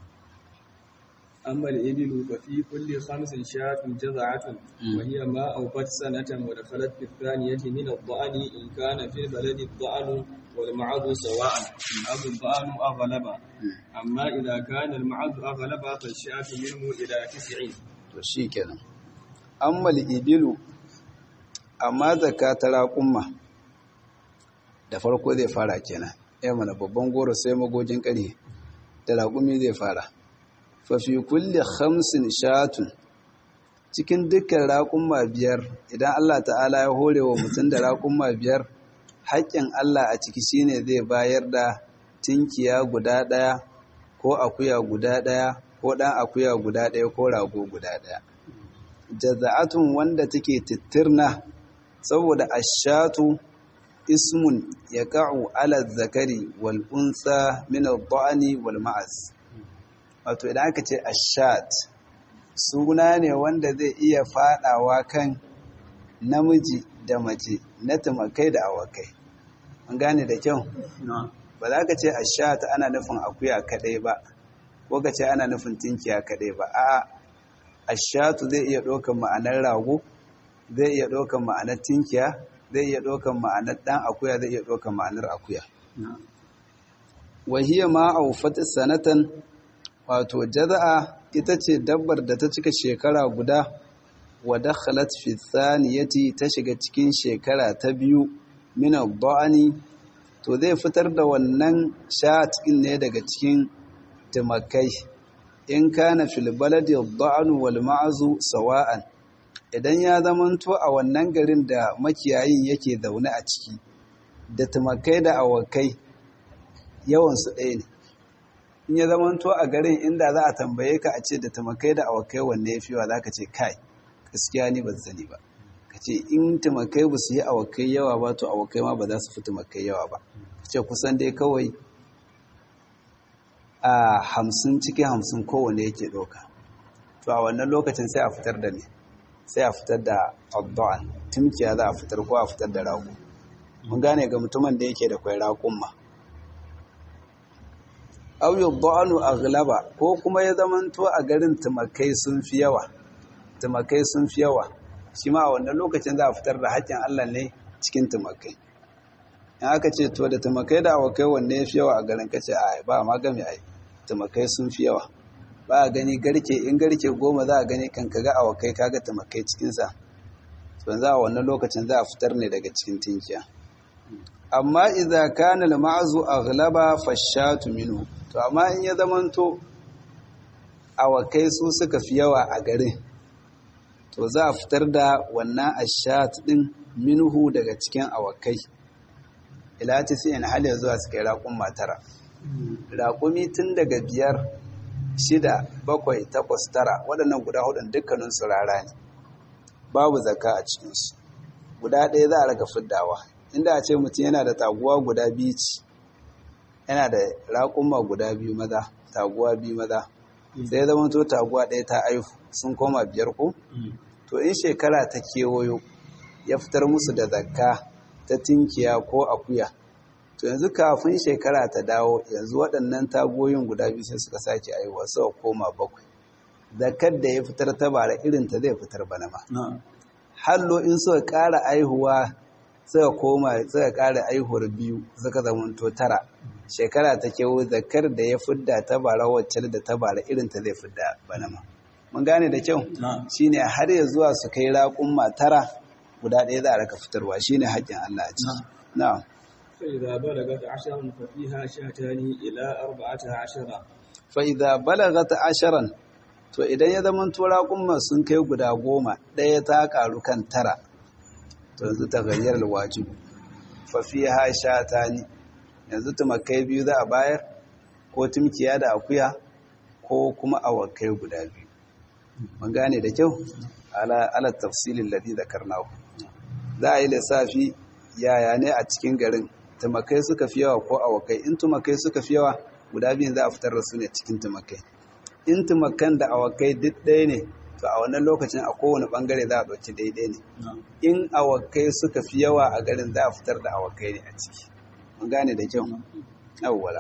أما الإبل ففي كل خمس شاة جزعة وهي ما أوفت سنة ودخلت في الثانية من الضأن إن كان في البلد الضأن والمعض سواء أو الضأن أغلب أما إذا كان المعض أغلب فالشاة منه إلى تسع to shi kenan amma ibilu amma zaka ta raƙumma da farko zai fara kenan ya mana babban goro sai magogin ƙarhe da raƙumi zai fara fafi kulle hamsin shatun cikin dukkan raƙumma biyar idan Allah ta'ala ya hore wa mutum da raƙumma biyar haƙƙin Allah a ciki shine zai bayar da tinkiya guda ɗaya ko akuya guda ɗaya ko ɗan akuya guda ɗaya ko rago guda ɗaya jaza'atun wanda take tittirna saboda ashatu ismun ya ka'u ala zakari wal unsa min al-da'ani wal ma'az wato idan aka ce ashat suna ne wanda zai iya fadawa kan namiji da mace na tumakai da awakai an gane da kyau ba za ka ce ashat ana nufin akuya kadai ba ko ka ce ana nufin tinkiya kadai ba a ashatu zai iya ɗaukan ma'anar rago zai iya ɗaukan ma'anar tinkiya zai iya ɗaukan ma'anar ɗan akuya zai iya ɗaukan ma'anar akuya wahiyar ma'aufat sanatan wato jaza'a ita ce dabbar da ta cika shekara guda wa dakhalat fi thaniyati ta shiga cikin shekara ta biyu min ad-da'ani to zai fitar da wannan shat din ne daga cikin tumakai in kana fil baladi ad-da'nu wal ma'zu sawa'an idan ya zamanto a wannan garin da makiyayin yake zaune a ciki da tumakai da awakai yawan su ɗaya ne in ya zamanto a garin inda za a tambaye ka a ce da tumakai da awakai wanne ya fiwa za ka ce kai gaskiya ni ban sani ba ka ce in tumakai ba su yi awakai yawa ba to awakai ma ba za su fi tumakai yawa ba ka ce kusan dai kawai a hamsin cikin hamsin kowane yake ɗauka to a wannan lokacin sai a fitar da ne sai a fitar da abdu'an timkiya za a fitar ko a fitar da rago mun gane ga mutumin da yake da kwai raƙumma aw yudhanu aghlaba ko kuma ya zamanto a garin tumakai sun fi yawa tumakai sun fi yawa shi ma a wannan lokacin za a fitar da haƙƙin Allah ne cikin tumakai in aka ce to da tumakai da awakai wanne ya fi yawa a garin kace a ba ma game ai tumakai sun fi yawa ba a gani garke in garke goma za a gani kan kaga awakai kaga tumakai cikin sa to za a wannan lokacin za a fitar ne daga cikin tinkiya amma idza kana al-ma'zu aghlaba fashatu minhu to amma in ya zamanto awakai su suka fi yawa a garin to za a fitar da wannan ashat din minhu daga cikin awakai ila tisi'in hal ya zuwa su kai raƙun matara raƙumi tun daga biyar shida bakwai takwas tara waɗannan guda hudun dukkanin su rara ne babu zaka a cikinsu guda ɗaya za a raga fiddawa inda a ce mutum yana da taguwa guda biyu ci yana da raƙuma guda biyu maza taguwa biyu maza sai ya zama to taguwa ɗaya ta aihu sun koma biyar ko to in shekara ta kewayo ya fitar musu da zakka ta tinkiya ko akuya to yanzu kafin shekara ta dawo yanzu waɗannan tagoyin guda biyu sai suka sake aihuwa suka koma bakwai zakkar da ya fitar ta bara irin ta zai fitar bana ma hallo in suka ƙara aihuwa suka koma suka ƙara aihuwar biyu suka zamanto tara shekara ta kewo zakar da ya fidda ta bara wacce da ta bara irin ta zai fidda bana ma mun gane da kyau shine har ya zuwa su kai raƙumma tara guda ɗaya za a raka fitarwa shine haƙƙin Allah a ciki na'am فإذا بلغت عشرا ففيها شاتان إلى أربعة عشرة fa idza balagat asharan to idan ya zama to raƙumma sun kai guda goma ɗaya ta ƙaru kan tara to yanzu ta gayyar alwajibu fa fiha shatani yanzu tumakai biyu za a bayar ko tumkiya da akuya ko kuma awakai guda biyu mun gane da kyau ala ala tafsilin ladhi zakarnahu za a yi lissafi yaya ne a cikin garin tumakai suka fi yawa ko awakai in tumakai suka fi yawa guda biyun za a fitar da su ne cikin tumakai in tumakan da awakai duk ɗaya ne to a wannan lokacin a kowane ɓangare za a ɗauki daidai ne in awakai suka fi yawa a garin za a fitar da awakai ne a ciki mun gane da kyau awwala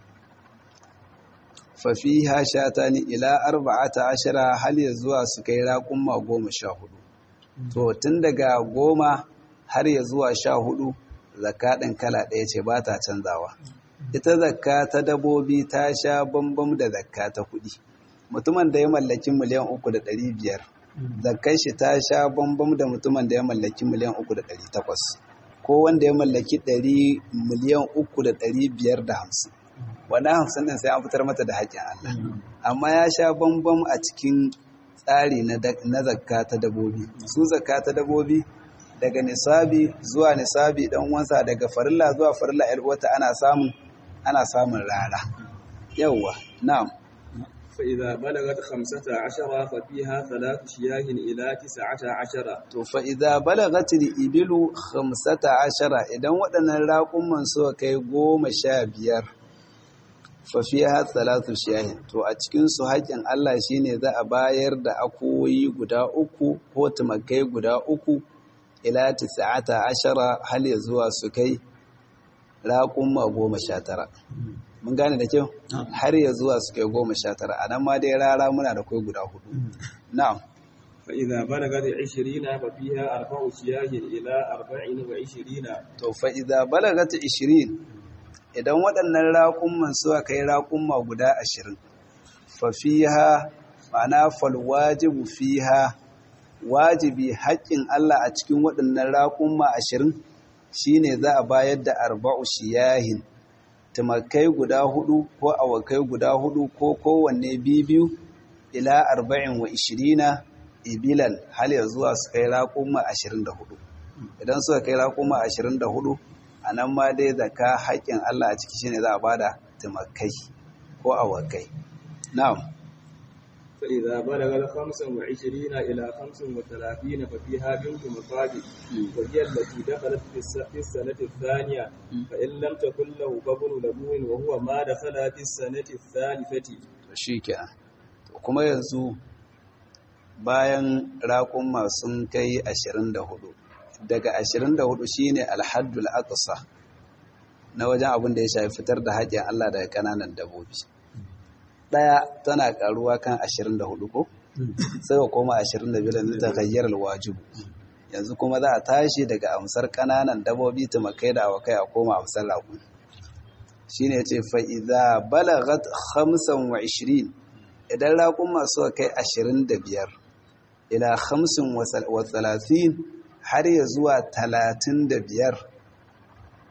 fa fiha shatani ila arba'ata ashara hal ya zuwa su kai raƙumma goma sha hudu to tun daga goma har ya zuwa sha hudu zakka ɗin kala ɗaya ce ba ta canzawa ita zakka ta dabobi ta sha bambam da zakka ta kuɗi mutumin da ya mallaki miliyan uku da ɗari biyar zakkai shi ta sha bambam da mutumin da ya mallaki miliyan uku da ɗari takwas ko wanda ya mallaki ɗari miliyan uku da ɗari biyar da hamsin wannan hamsin ɗin sai an fitar mata da haƙƙin Allah amma ya sha bambam a cikin tsari na zakka ta dabobi su zakka ta dabobi daga nisabi zuwa nisabi dan wansa daga farilla zuwa farilla yar uwata ana samun ana samun rara yawa na'am fa idza balagat 15 fa fiha thalath shiyah ila 19 to fa idza balagat al-ibilu 15 idan waɗannan raƙumman suka kai 15 fa fiha thalath shiyah to a cikin su haƙin Allah shine za a bayar da akoyi guda uku ko tumakai guda uku ila tisa'ata ashara hal ya zuwa su kai raƙumma goma sha tara mun gane da kyau har ya zuwa su kai goma sha tara a nan ma dai rara muna da kai guda hudu na'am fa idza balagat 20 fa fiha arba'u shiyah ila 24 to fa idza balagat 20 idan waɗannan raƙumman suka kai raƙumma guda 20 fa fiha ma'ana fal wajibu fiha wajibi haƙƙin Allah a cikin waɗannan raƙumma ashirin shi ne za a bayar da arba'u shiyahin tumakai guda hudu ko awakai guda hudu ko kowanne biyu ila arba'in wa ishirina ibilan hal ya zuwa su kai raƙumma ashirin da hudu idan suka kai raƙumma ashirin da hudu a nan ma dai zaka haƙƙin Allah a ciki shi ne za a bada tumakai ko awakai na'am فإذا بلغ خمسا وعشرين إلى خمس وثلاثين ففيها بنت مصاب وهي التي دخلت في السنة الثانية فإن لم تكن له بطن لبون وهو ما دخل في السنة الثالثة شيكا kuma yanzu bayan raƙumma sun kai 24 daga 24 shine alhaddul aqsa na wajen abin da ya shafi fitar da haƙƙin Allah daga ƙananan dabbobi ɗaya tana ƙaruwa kan 24 ko sai ka koma 25 yanzu ta gayyar wajibu yanzu kuma za a tashi daga amsar ƙananan dabobi tumakai da awakai a koma amsar raƙun shi ne ce fa'iza balagat 25 idan raƙun masu kai 25 ila 35 har ya zuwa 35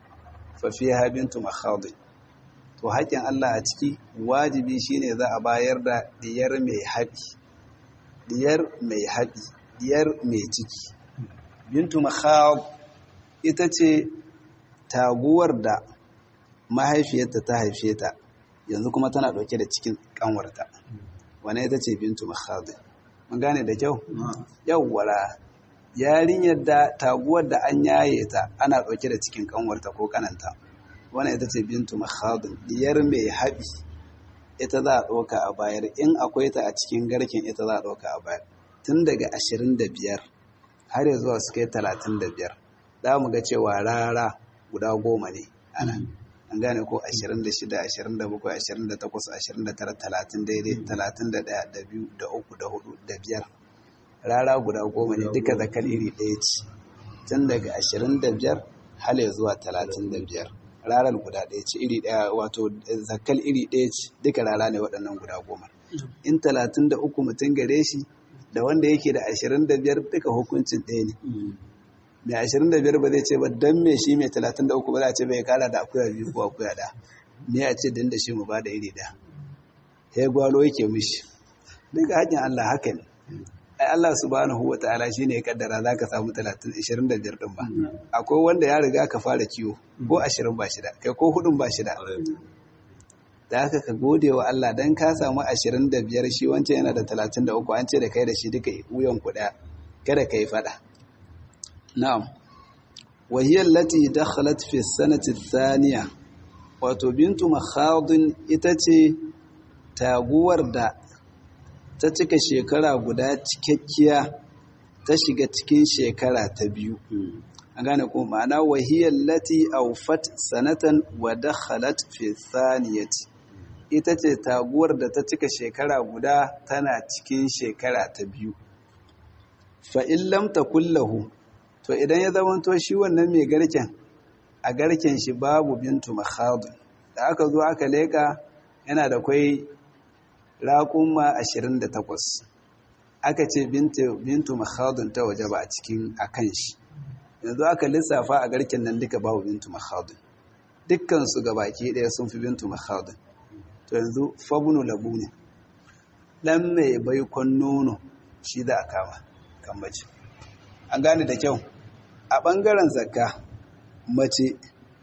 fa fiha bintu makhadin to haƙƙin Allah a ciki wajibi shine za a bayar da diyar mai haɓi diyar mai haɓi diyar mai ciki bintu makhad ita ce taguwar da mahaifiyarta ta haife ta yanzu kuma tana ɗauke da cikin ƙanwarta wane ita ce bintu makhad mun gane da kyau yawwara yarinyar da taguwar da an yaye ta ana ɗauke da cikin ƙanwarta ko kananta wannan ita ce bintu makhadun diyar mai haɓi ita za a ɗauka a bayar in akwai ta a cikin garken ita za a ɗauka a bayar tun daga ashirin da biyar har ya zuwa su kai talatin da biyar za mu ga cewa rara guda goma ne ana an gane ko ashirin da shida ashirin da bakwai ashirin da takwas ashirin da tara talatin daidai talatin da ɗaya da biyu da uku da hudu da biyar rara guda goma ne duka zakar iri ɗaya ce tun daga ashirin da biyar har ya zuwa talatin da biyar rarar guda ɗaya ce iri ɗaya wato zakal iri ɗaya ce duka rara ne waɗannan guda goma in talatin da uku mutum gare shi da wanda yake da ashirin da biyar duka hukuncin ɗaya ne mai ashirin da biyar ba zai ce ba don me shi mai talatin da uku ba za a ce bai kara da akuya biyu ko akuya ɗaya me ya ce din da shi mu ba da iri ɗaya ya gwalo yake mishi duka haƙin Allah haka ne ai Allah subhanahu wa ta'ala shine ya kaddara zaka samu 30 25 din ba akwai wanda ya riga ka fara kiwo ko 20 ba shida kai ko hudun ba shida da haka ka gode wa Allah dan ka samu 25 shi wancan yana da 33 an ce da kai da shi duka wuyan ku daya kada kai fada na'am wa hiya allati dakhalat fi sanati thaniya wato bintu makhadin ita ce taguwar da ta cika shekara guda cikakkiya ta shiga cikin shekara ta biyu a gane ko ma'ana wahiyar lati aufat sanatan wa dakhalat fi thaniyati ita ce taguwar da ta cika shekara guda tana cikin shekara ta biyu fa in lam takullahu to idan ya zamanto shi wannan mai garken a garken shi babu bintu makhadun da aka zo aka leka yana da kwai raƙuma 28 aka ce bintu makhadun ta waje ba a cikin akan shi yanzu aka lissafa a garken nan duka babu bintu makhadun dukkansu ga baki ɗaya sun fi bintu makhadun to yanzu fabunu labu ne ɗan mai baikon nono shi da a kama kan mace an gane da kyau a ɓangaren zakka mace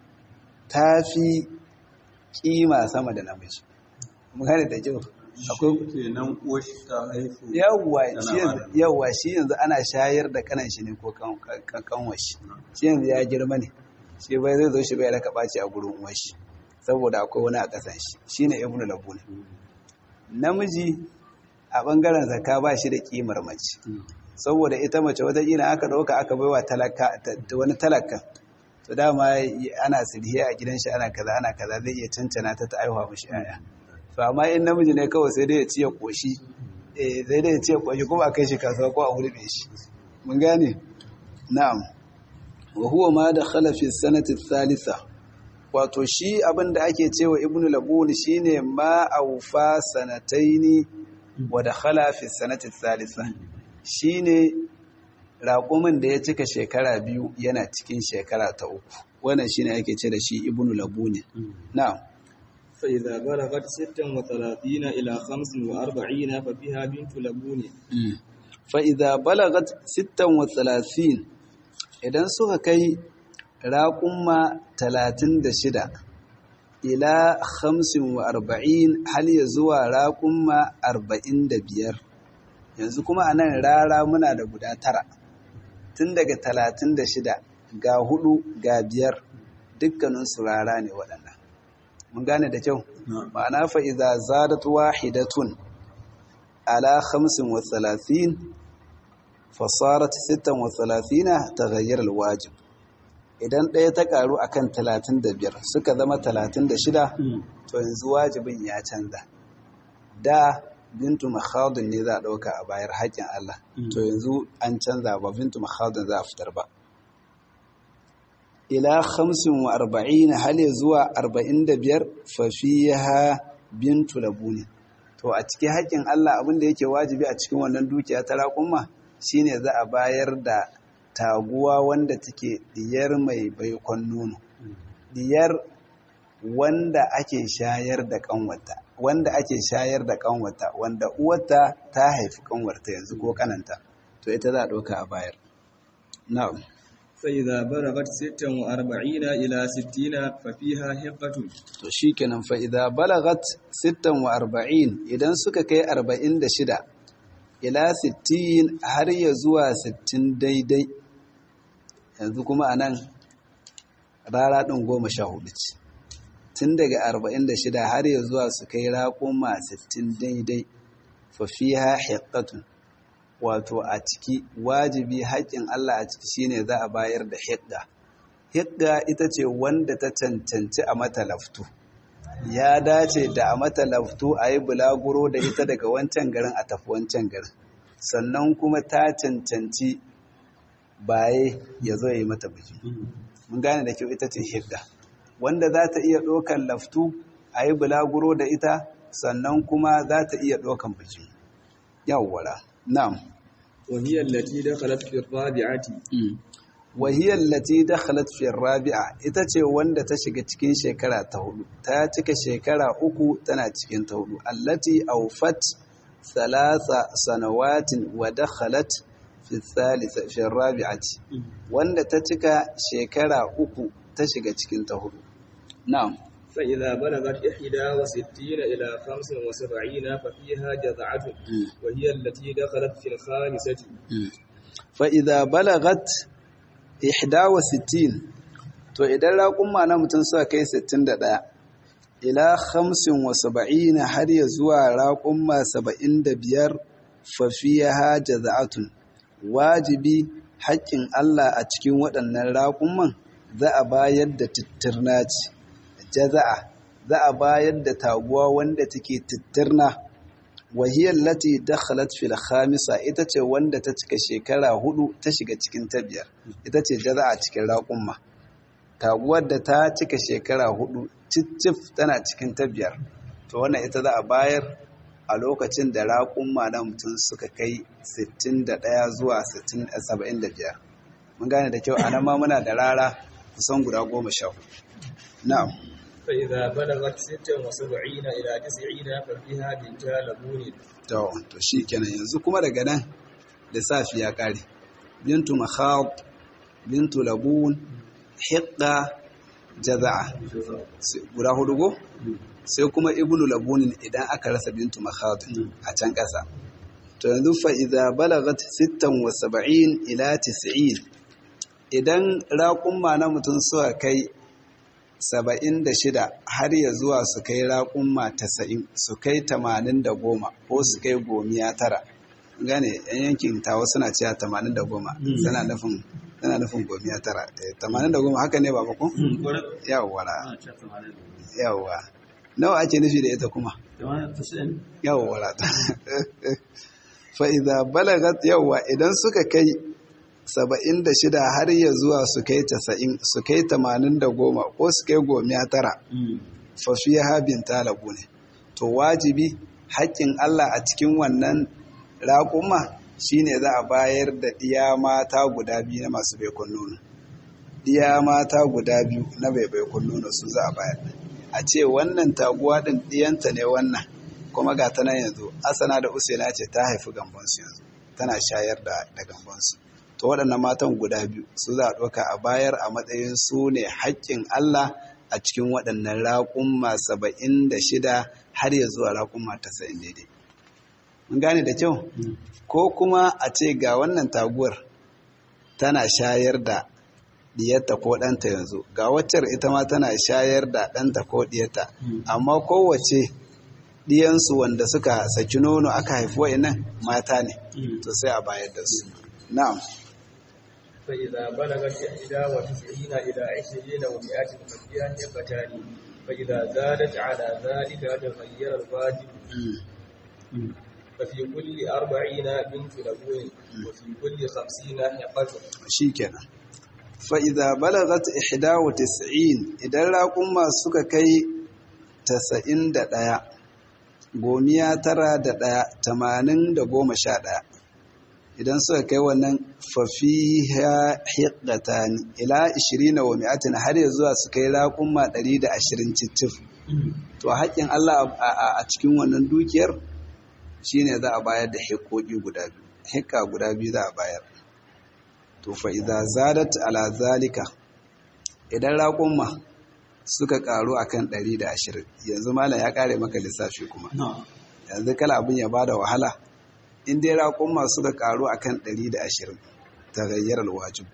ta fi ƙima sama da namiji mu gane da kyau akwai kenan uwashi ta haifu yawwa shi yanzu ana shayar da kanan shi ne ko kanwan shi shi yanzu ya girma ne shi bai zai zo shi bai raka ɓaci a gurin uwan shi saboda akwai wani a ƙasan shi shi ne ibnu labu ne namiji a ɓangaren zaka ba shi da ƙimar mace saboda ita mace wataƙila aka ɗauka aka baiwa wani talaka to dama ana sirhiya a gidan shi ana kaza ana kaza zai iya cancana ta ta aihuwa mashi yaya to amma in namiji ne kawai sai dai ya ciye koshi eh sai dai ya ciye koshi kuma a kai shi kasuwa ko a hurbe shi mun gane na'am wa huwa ma dakhala fi sanati thalitha wato shi abin da ake cewa ibnu labun shine ma awfa sanataini wa dakhala fi sanati thalitha shine raƙumin da ya cika shekara biyu yana cikin shekara ta uku wannan shine ake ce da shi ibnu labun na'am فإذا بلغت ستا وثلاثين إلى خمس وأربعين ففيها بنت لبون فإذا بلغت ستا وثلاثين idan suka kai raƙumma talatin da shida ila hamsin wa arba'in hal ya zuwa raƙumma arba'in da biyar yanzu kuma a nan rara muna da guda tara tun daga talatin da shida ga hudu ga biyar dukkaninsu rara ne waɗannan mun gane da kyau ma'ana fa idza zadat wahidatun ala 35 fa sarat 36 taghayyar alwajib idan ɗaya ta karu akan 35 suka zama 36 to yanzu wajibin ya canza da bintu makhadun ne za a ɗauka a bayar haƙƙin Allah to yanzu an canza ba bintu makhadun za a fitar ba ila hamsin wa arba'in hali zuwa arba'in da biyar fafiha bintu labuni to a cikin haƙƙin Allah abin da yake wajibi a cikin wannan dukiya ta raƙumma shine za a bayar da taguwa wanda take diyar mai baikon nono diyar wanda ake shayar da kanwata wanda ake shayar da kanwata wanda uwarta ta haifi kanwarta yanzu ko kananta to ita za a ɗauka a bayar na'am فإذا بلغت ستا وأربعين إلى ستين ففيها حقة to shikenan fa idza balagat 46 idan suka kai 46 ila 60 har ya zuwa 60 daidai yanzu kuma anan rara din 14 ce tun daga 46 har ya zuwa su kai raƙuma 60 daidai fa fiha hiqqatun wato a ciki wajibi haƙƙin Allah a ciki shine za a bayar da hiqqa hiqqa ita ce wanda ta cancanci a mata laftu ya dace da a mata laftu a yi bulaguro da ita daga wancan garin a tafi wancan garin sannan kuma ta cancanci baye ya zo ya yi mata biki mun gane da kyau ita ce hiqqa wanda za ta iya ɗaukan laftu a yi bulaguro da ita sannan kuma za ta iya ɗaukan biki yawwara na'am وهي التي دخلت في الرابعة wahiyar lati dakhalat fi rabi'a ita ce wanda ta shiga cikin shekara ta hudu ta cika shekara uku tana cikin ta hudu allati awfat thalatha sanawatin wa dakhalat fi thalitha fi rabi'ati wanda ta cika shekara uku ta shiga cikin ta hudu na'am فإذا بلغت إحدى وستين إلى خمس وسبعين ففيها جذعة وهي التي دخلت في الخامسة فإذا بلغت ihda wa sittin to idan raƙumma na mutum suka kai sittin da ɗaya ila hamsin wa saba'in har ya zuwa raƙumma saba'in da biyar fafiya jaza'atun wajibi haƙƙin Allah a cikin waɗannan raƙumman za a bayar da tittirna ce jaza'a za a bayar da taguwa wanda take tittirna wahiyar lati dakhalat fil khamisa ita ce wanda ta cika shekara hudu ta shiga cikin ta biyar ita ce jaza'a cikin raƙumma taguwar da ta cika shekara hudu cicif tana cikin ta biyar to wannan ita za a bayar a lokacin da raƙumma na mutum suka kai 61 zuwa 75 mun gane da kyau anan ma muna da rara kusan guda goma sha hudu na'am فإذا بلغت ستا وسبعين إلى تسعين ففيها بنت لبون to to shikenan yanzu kuma daga nan lissafi ya kare bintu makhab bintu labun hiqqa jaza'a guda hudu go sai kuma ibnu labunin idan aka rasa bintu makhab a can kasa to yanzu fa idza balagat 76 ila 90 idan raƙumma na mutum suka kai saba'in da shida har ya zuwa su kai raƙumma tasa'in su kai tamanin da goma ko su kai gomiya tara gane yan yankin tawa suna cewa tamanin da goma suna nufin suna nufin gomiya tara tamanin da goma haka ne ba ko yawwara yawwa nawa ake nufi da ita kuma yawwara fa idza balagat yawwa idan suka kai saba'in da shida har ya zuwa su kai tasa'in su kai tamanin da goma ko su kai gomiya tara fafiya habin talabu ne to wajibi haƙƙin Allah a cikin wannan raƙuma shine za a bayar da ɗiya mata guda biyu na masu baikon nono ɗiya mata guda biyu na bai baikon nono su za a bayar a ce wannan taguwa ɗin ɗiyanta ne wannan kuma ga ta nan yanzu asana da usaina ce ta haifi gambansu yanzu tana shayar da gambansu to waɗannan matan guda biyu su za a ɗauka a bayar a matsayin su ne haƙƙin Allah a cikin waɗannan raƙumma saba'in da shida har ya zuwa raƙumma tasa'in daidai. Mun gane da kyau? Ko kuma a ce ga wannan taguwar tana shayar da diyarta ko ɗanta yanzu, ga waccar ita ma tana shayar da ɗanta ko diyarta, amma kowace diyansu wanda suka saki nono aka haifi wa'innan mata ne, to sai a bayar da su. Na'am. فإذا بلغت إحدى وتسعين إلى عشرين ومائة ففيها حقتان فإذا زادت على ذلك تغير الواجب ففي كل أربعين بنت لبون وفي كل خمسين حقة شيكنا فإذا بلغت إحدى وتسعين إذا لكم ما سككي تسعين دقايا gomiya tara da ɗaya tamanin da goma sha ɗaya idan suka kai wannan fafiha hiqatan ila 20 wa mi'atin har ya zuwa su kai raƙumma 120 cicif to haƙƙin Allah a cikin wannan dukiyar shine za a bayar da hiƙoƙi guda biyu hiƙa guda biyu za a bayar to fa idza zadat ala zalika idan raƙumma suka karu akan 120 yanzu malam ya kare maka lissafi kuma yanzu kala abin ya bada wahala in dai raƙumma suka karu akan 120 tagayyarar wajib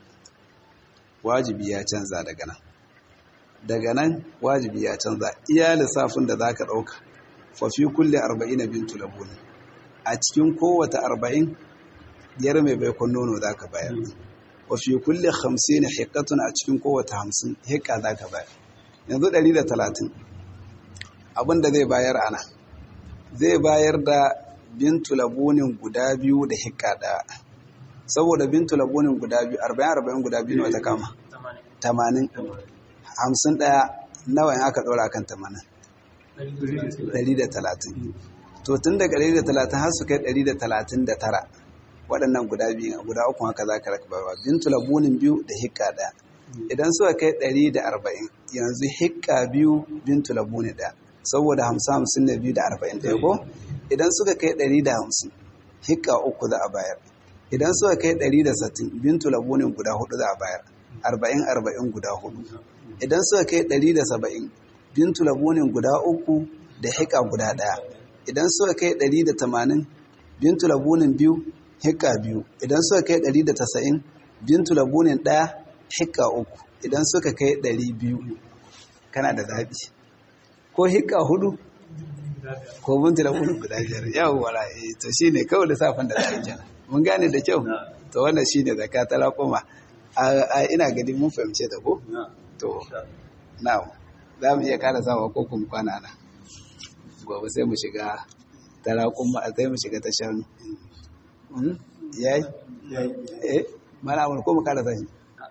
wajibi ya canza daga nan daga nan wajibi ya canza iya lissafin da zaka dauka fa fi kulli 40 bintu labun a cikin kowace 40 yar mai baikon nono zaka bayar wa fi kulli 50 hiqqatun a cikin kowace 50 hiqqa zaka bayar yanzu 130 abin da zai bayar ana zai bayar da bintu labunin guda biyu da hikka ɗaya saboda bintu labunin guda biyu 40-40 guda biyu wata kama 80 hamsin ɗaya nawa in aka ɗora kan 80 130 to tun daga 130 har su kai 139 waɗannan guda biyu guda uku haka za ka raka bintu labunin biyu da hikka ɗaya idan suka kai 140 yanzu hikka biyu bintu labuni ɗaya saboda hamsin hamsin na biyu da arba'in ɗaya ko idan suka kai ɗari da hamsin hikka uku za a bayar idan suka kai ɗari da sattin bintu labunin guda hudu za a bayar arba'in arba'in guda hudu idan suka kai ɗari da saba'in bintu labunin guda uku da hikka guda ɗaya idan suka kai ɗari da tamanin bintu labunin biyu hikka biyu idan suka kai ɗari da tasa'in bintu labunin ɗaya hikka uku idan suka kai ɗari biyu kana da zaɓi ko hikka hudu ko bintu labunin guda biyar yawon wala to shi ne kawai lissafin da za kenan mun gane da kyau to wannan shi ne zaka ta raƙuma a ina gani mun fahimce ta ko to na za mu iya ƙara sawa ko kuma kwana na gobe sai mu shiga ta raƙuma sai mu shiga ta shanu yayi eh mana amur ko mu ƙara sashi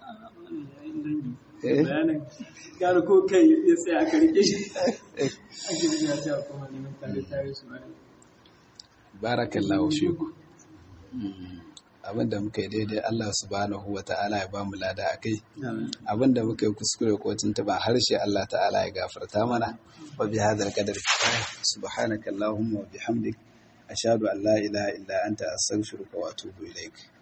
bayanin gara ko kai ya tsaya aka rike shi ake ya tsaya kuma neman tare tare su wani barakallahu fiku abinda muka yi daidai Allah subhanahu wa ta'ala ya bamu lada a kai abinda muka yi kuskure ko tuntuba harshe Allah ta'ala ya gafarta mana wa bi hadal qadar kifaya subhanaka allahumma wa bihamdik ashhadu an la ilaha illa anta astaghfiruka wa atubu ilaik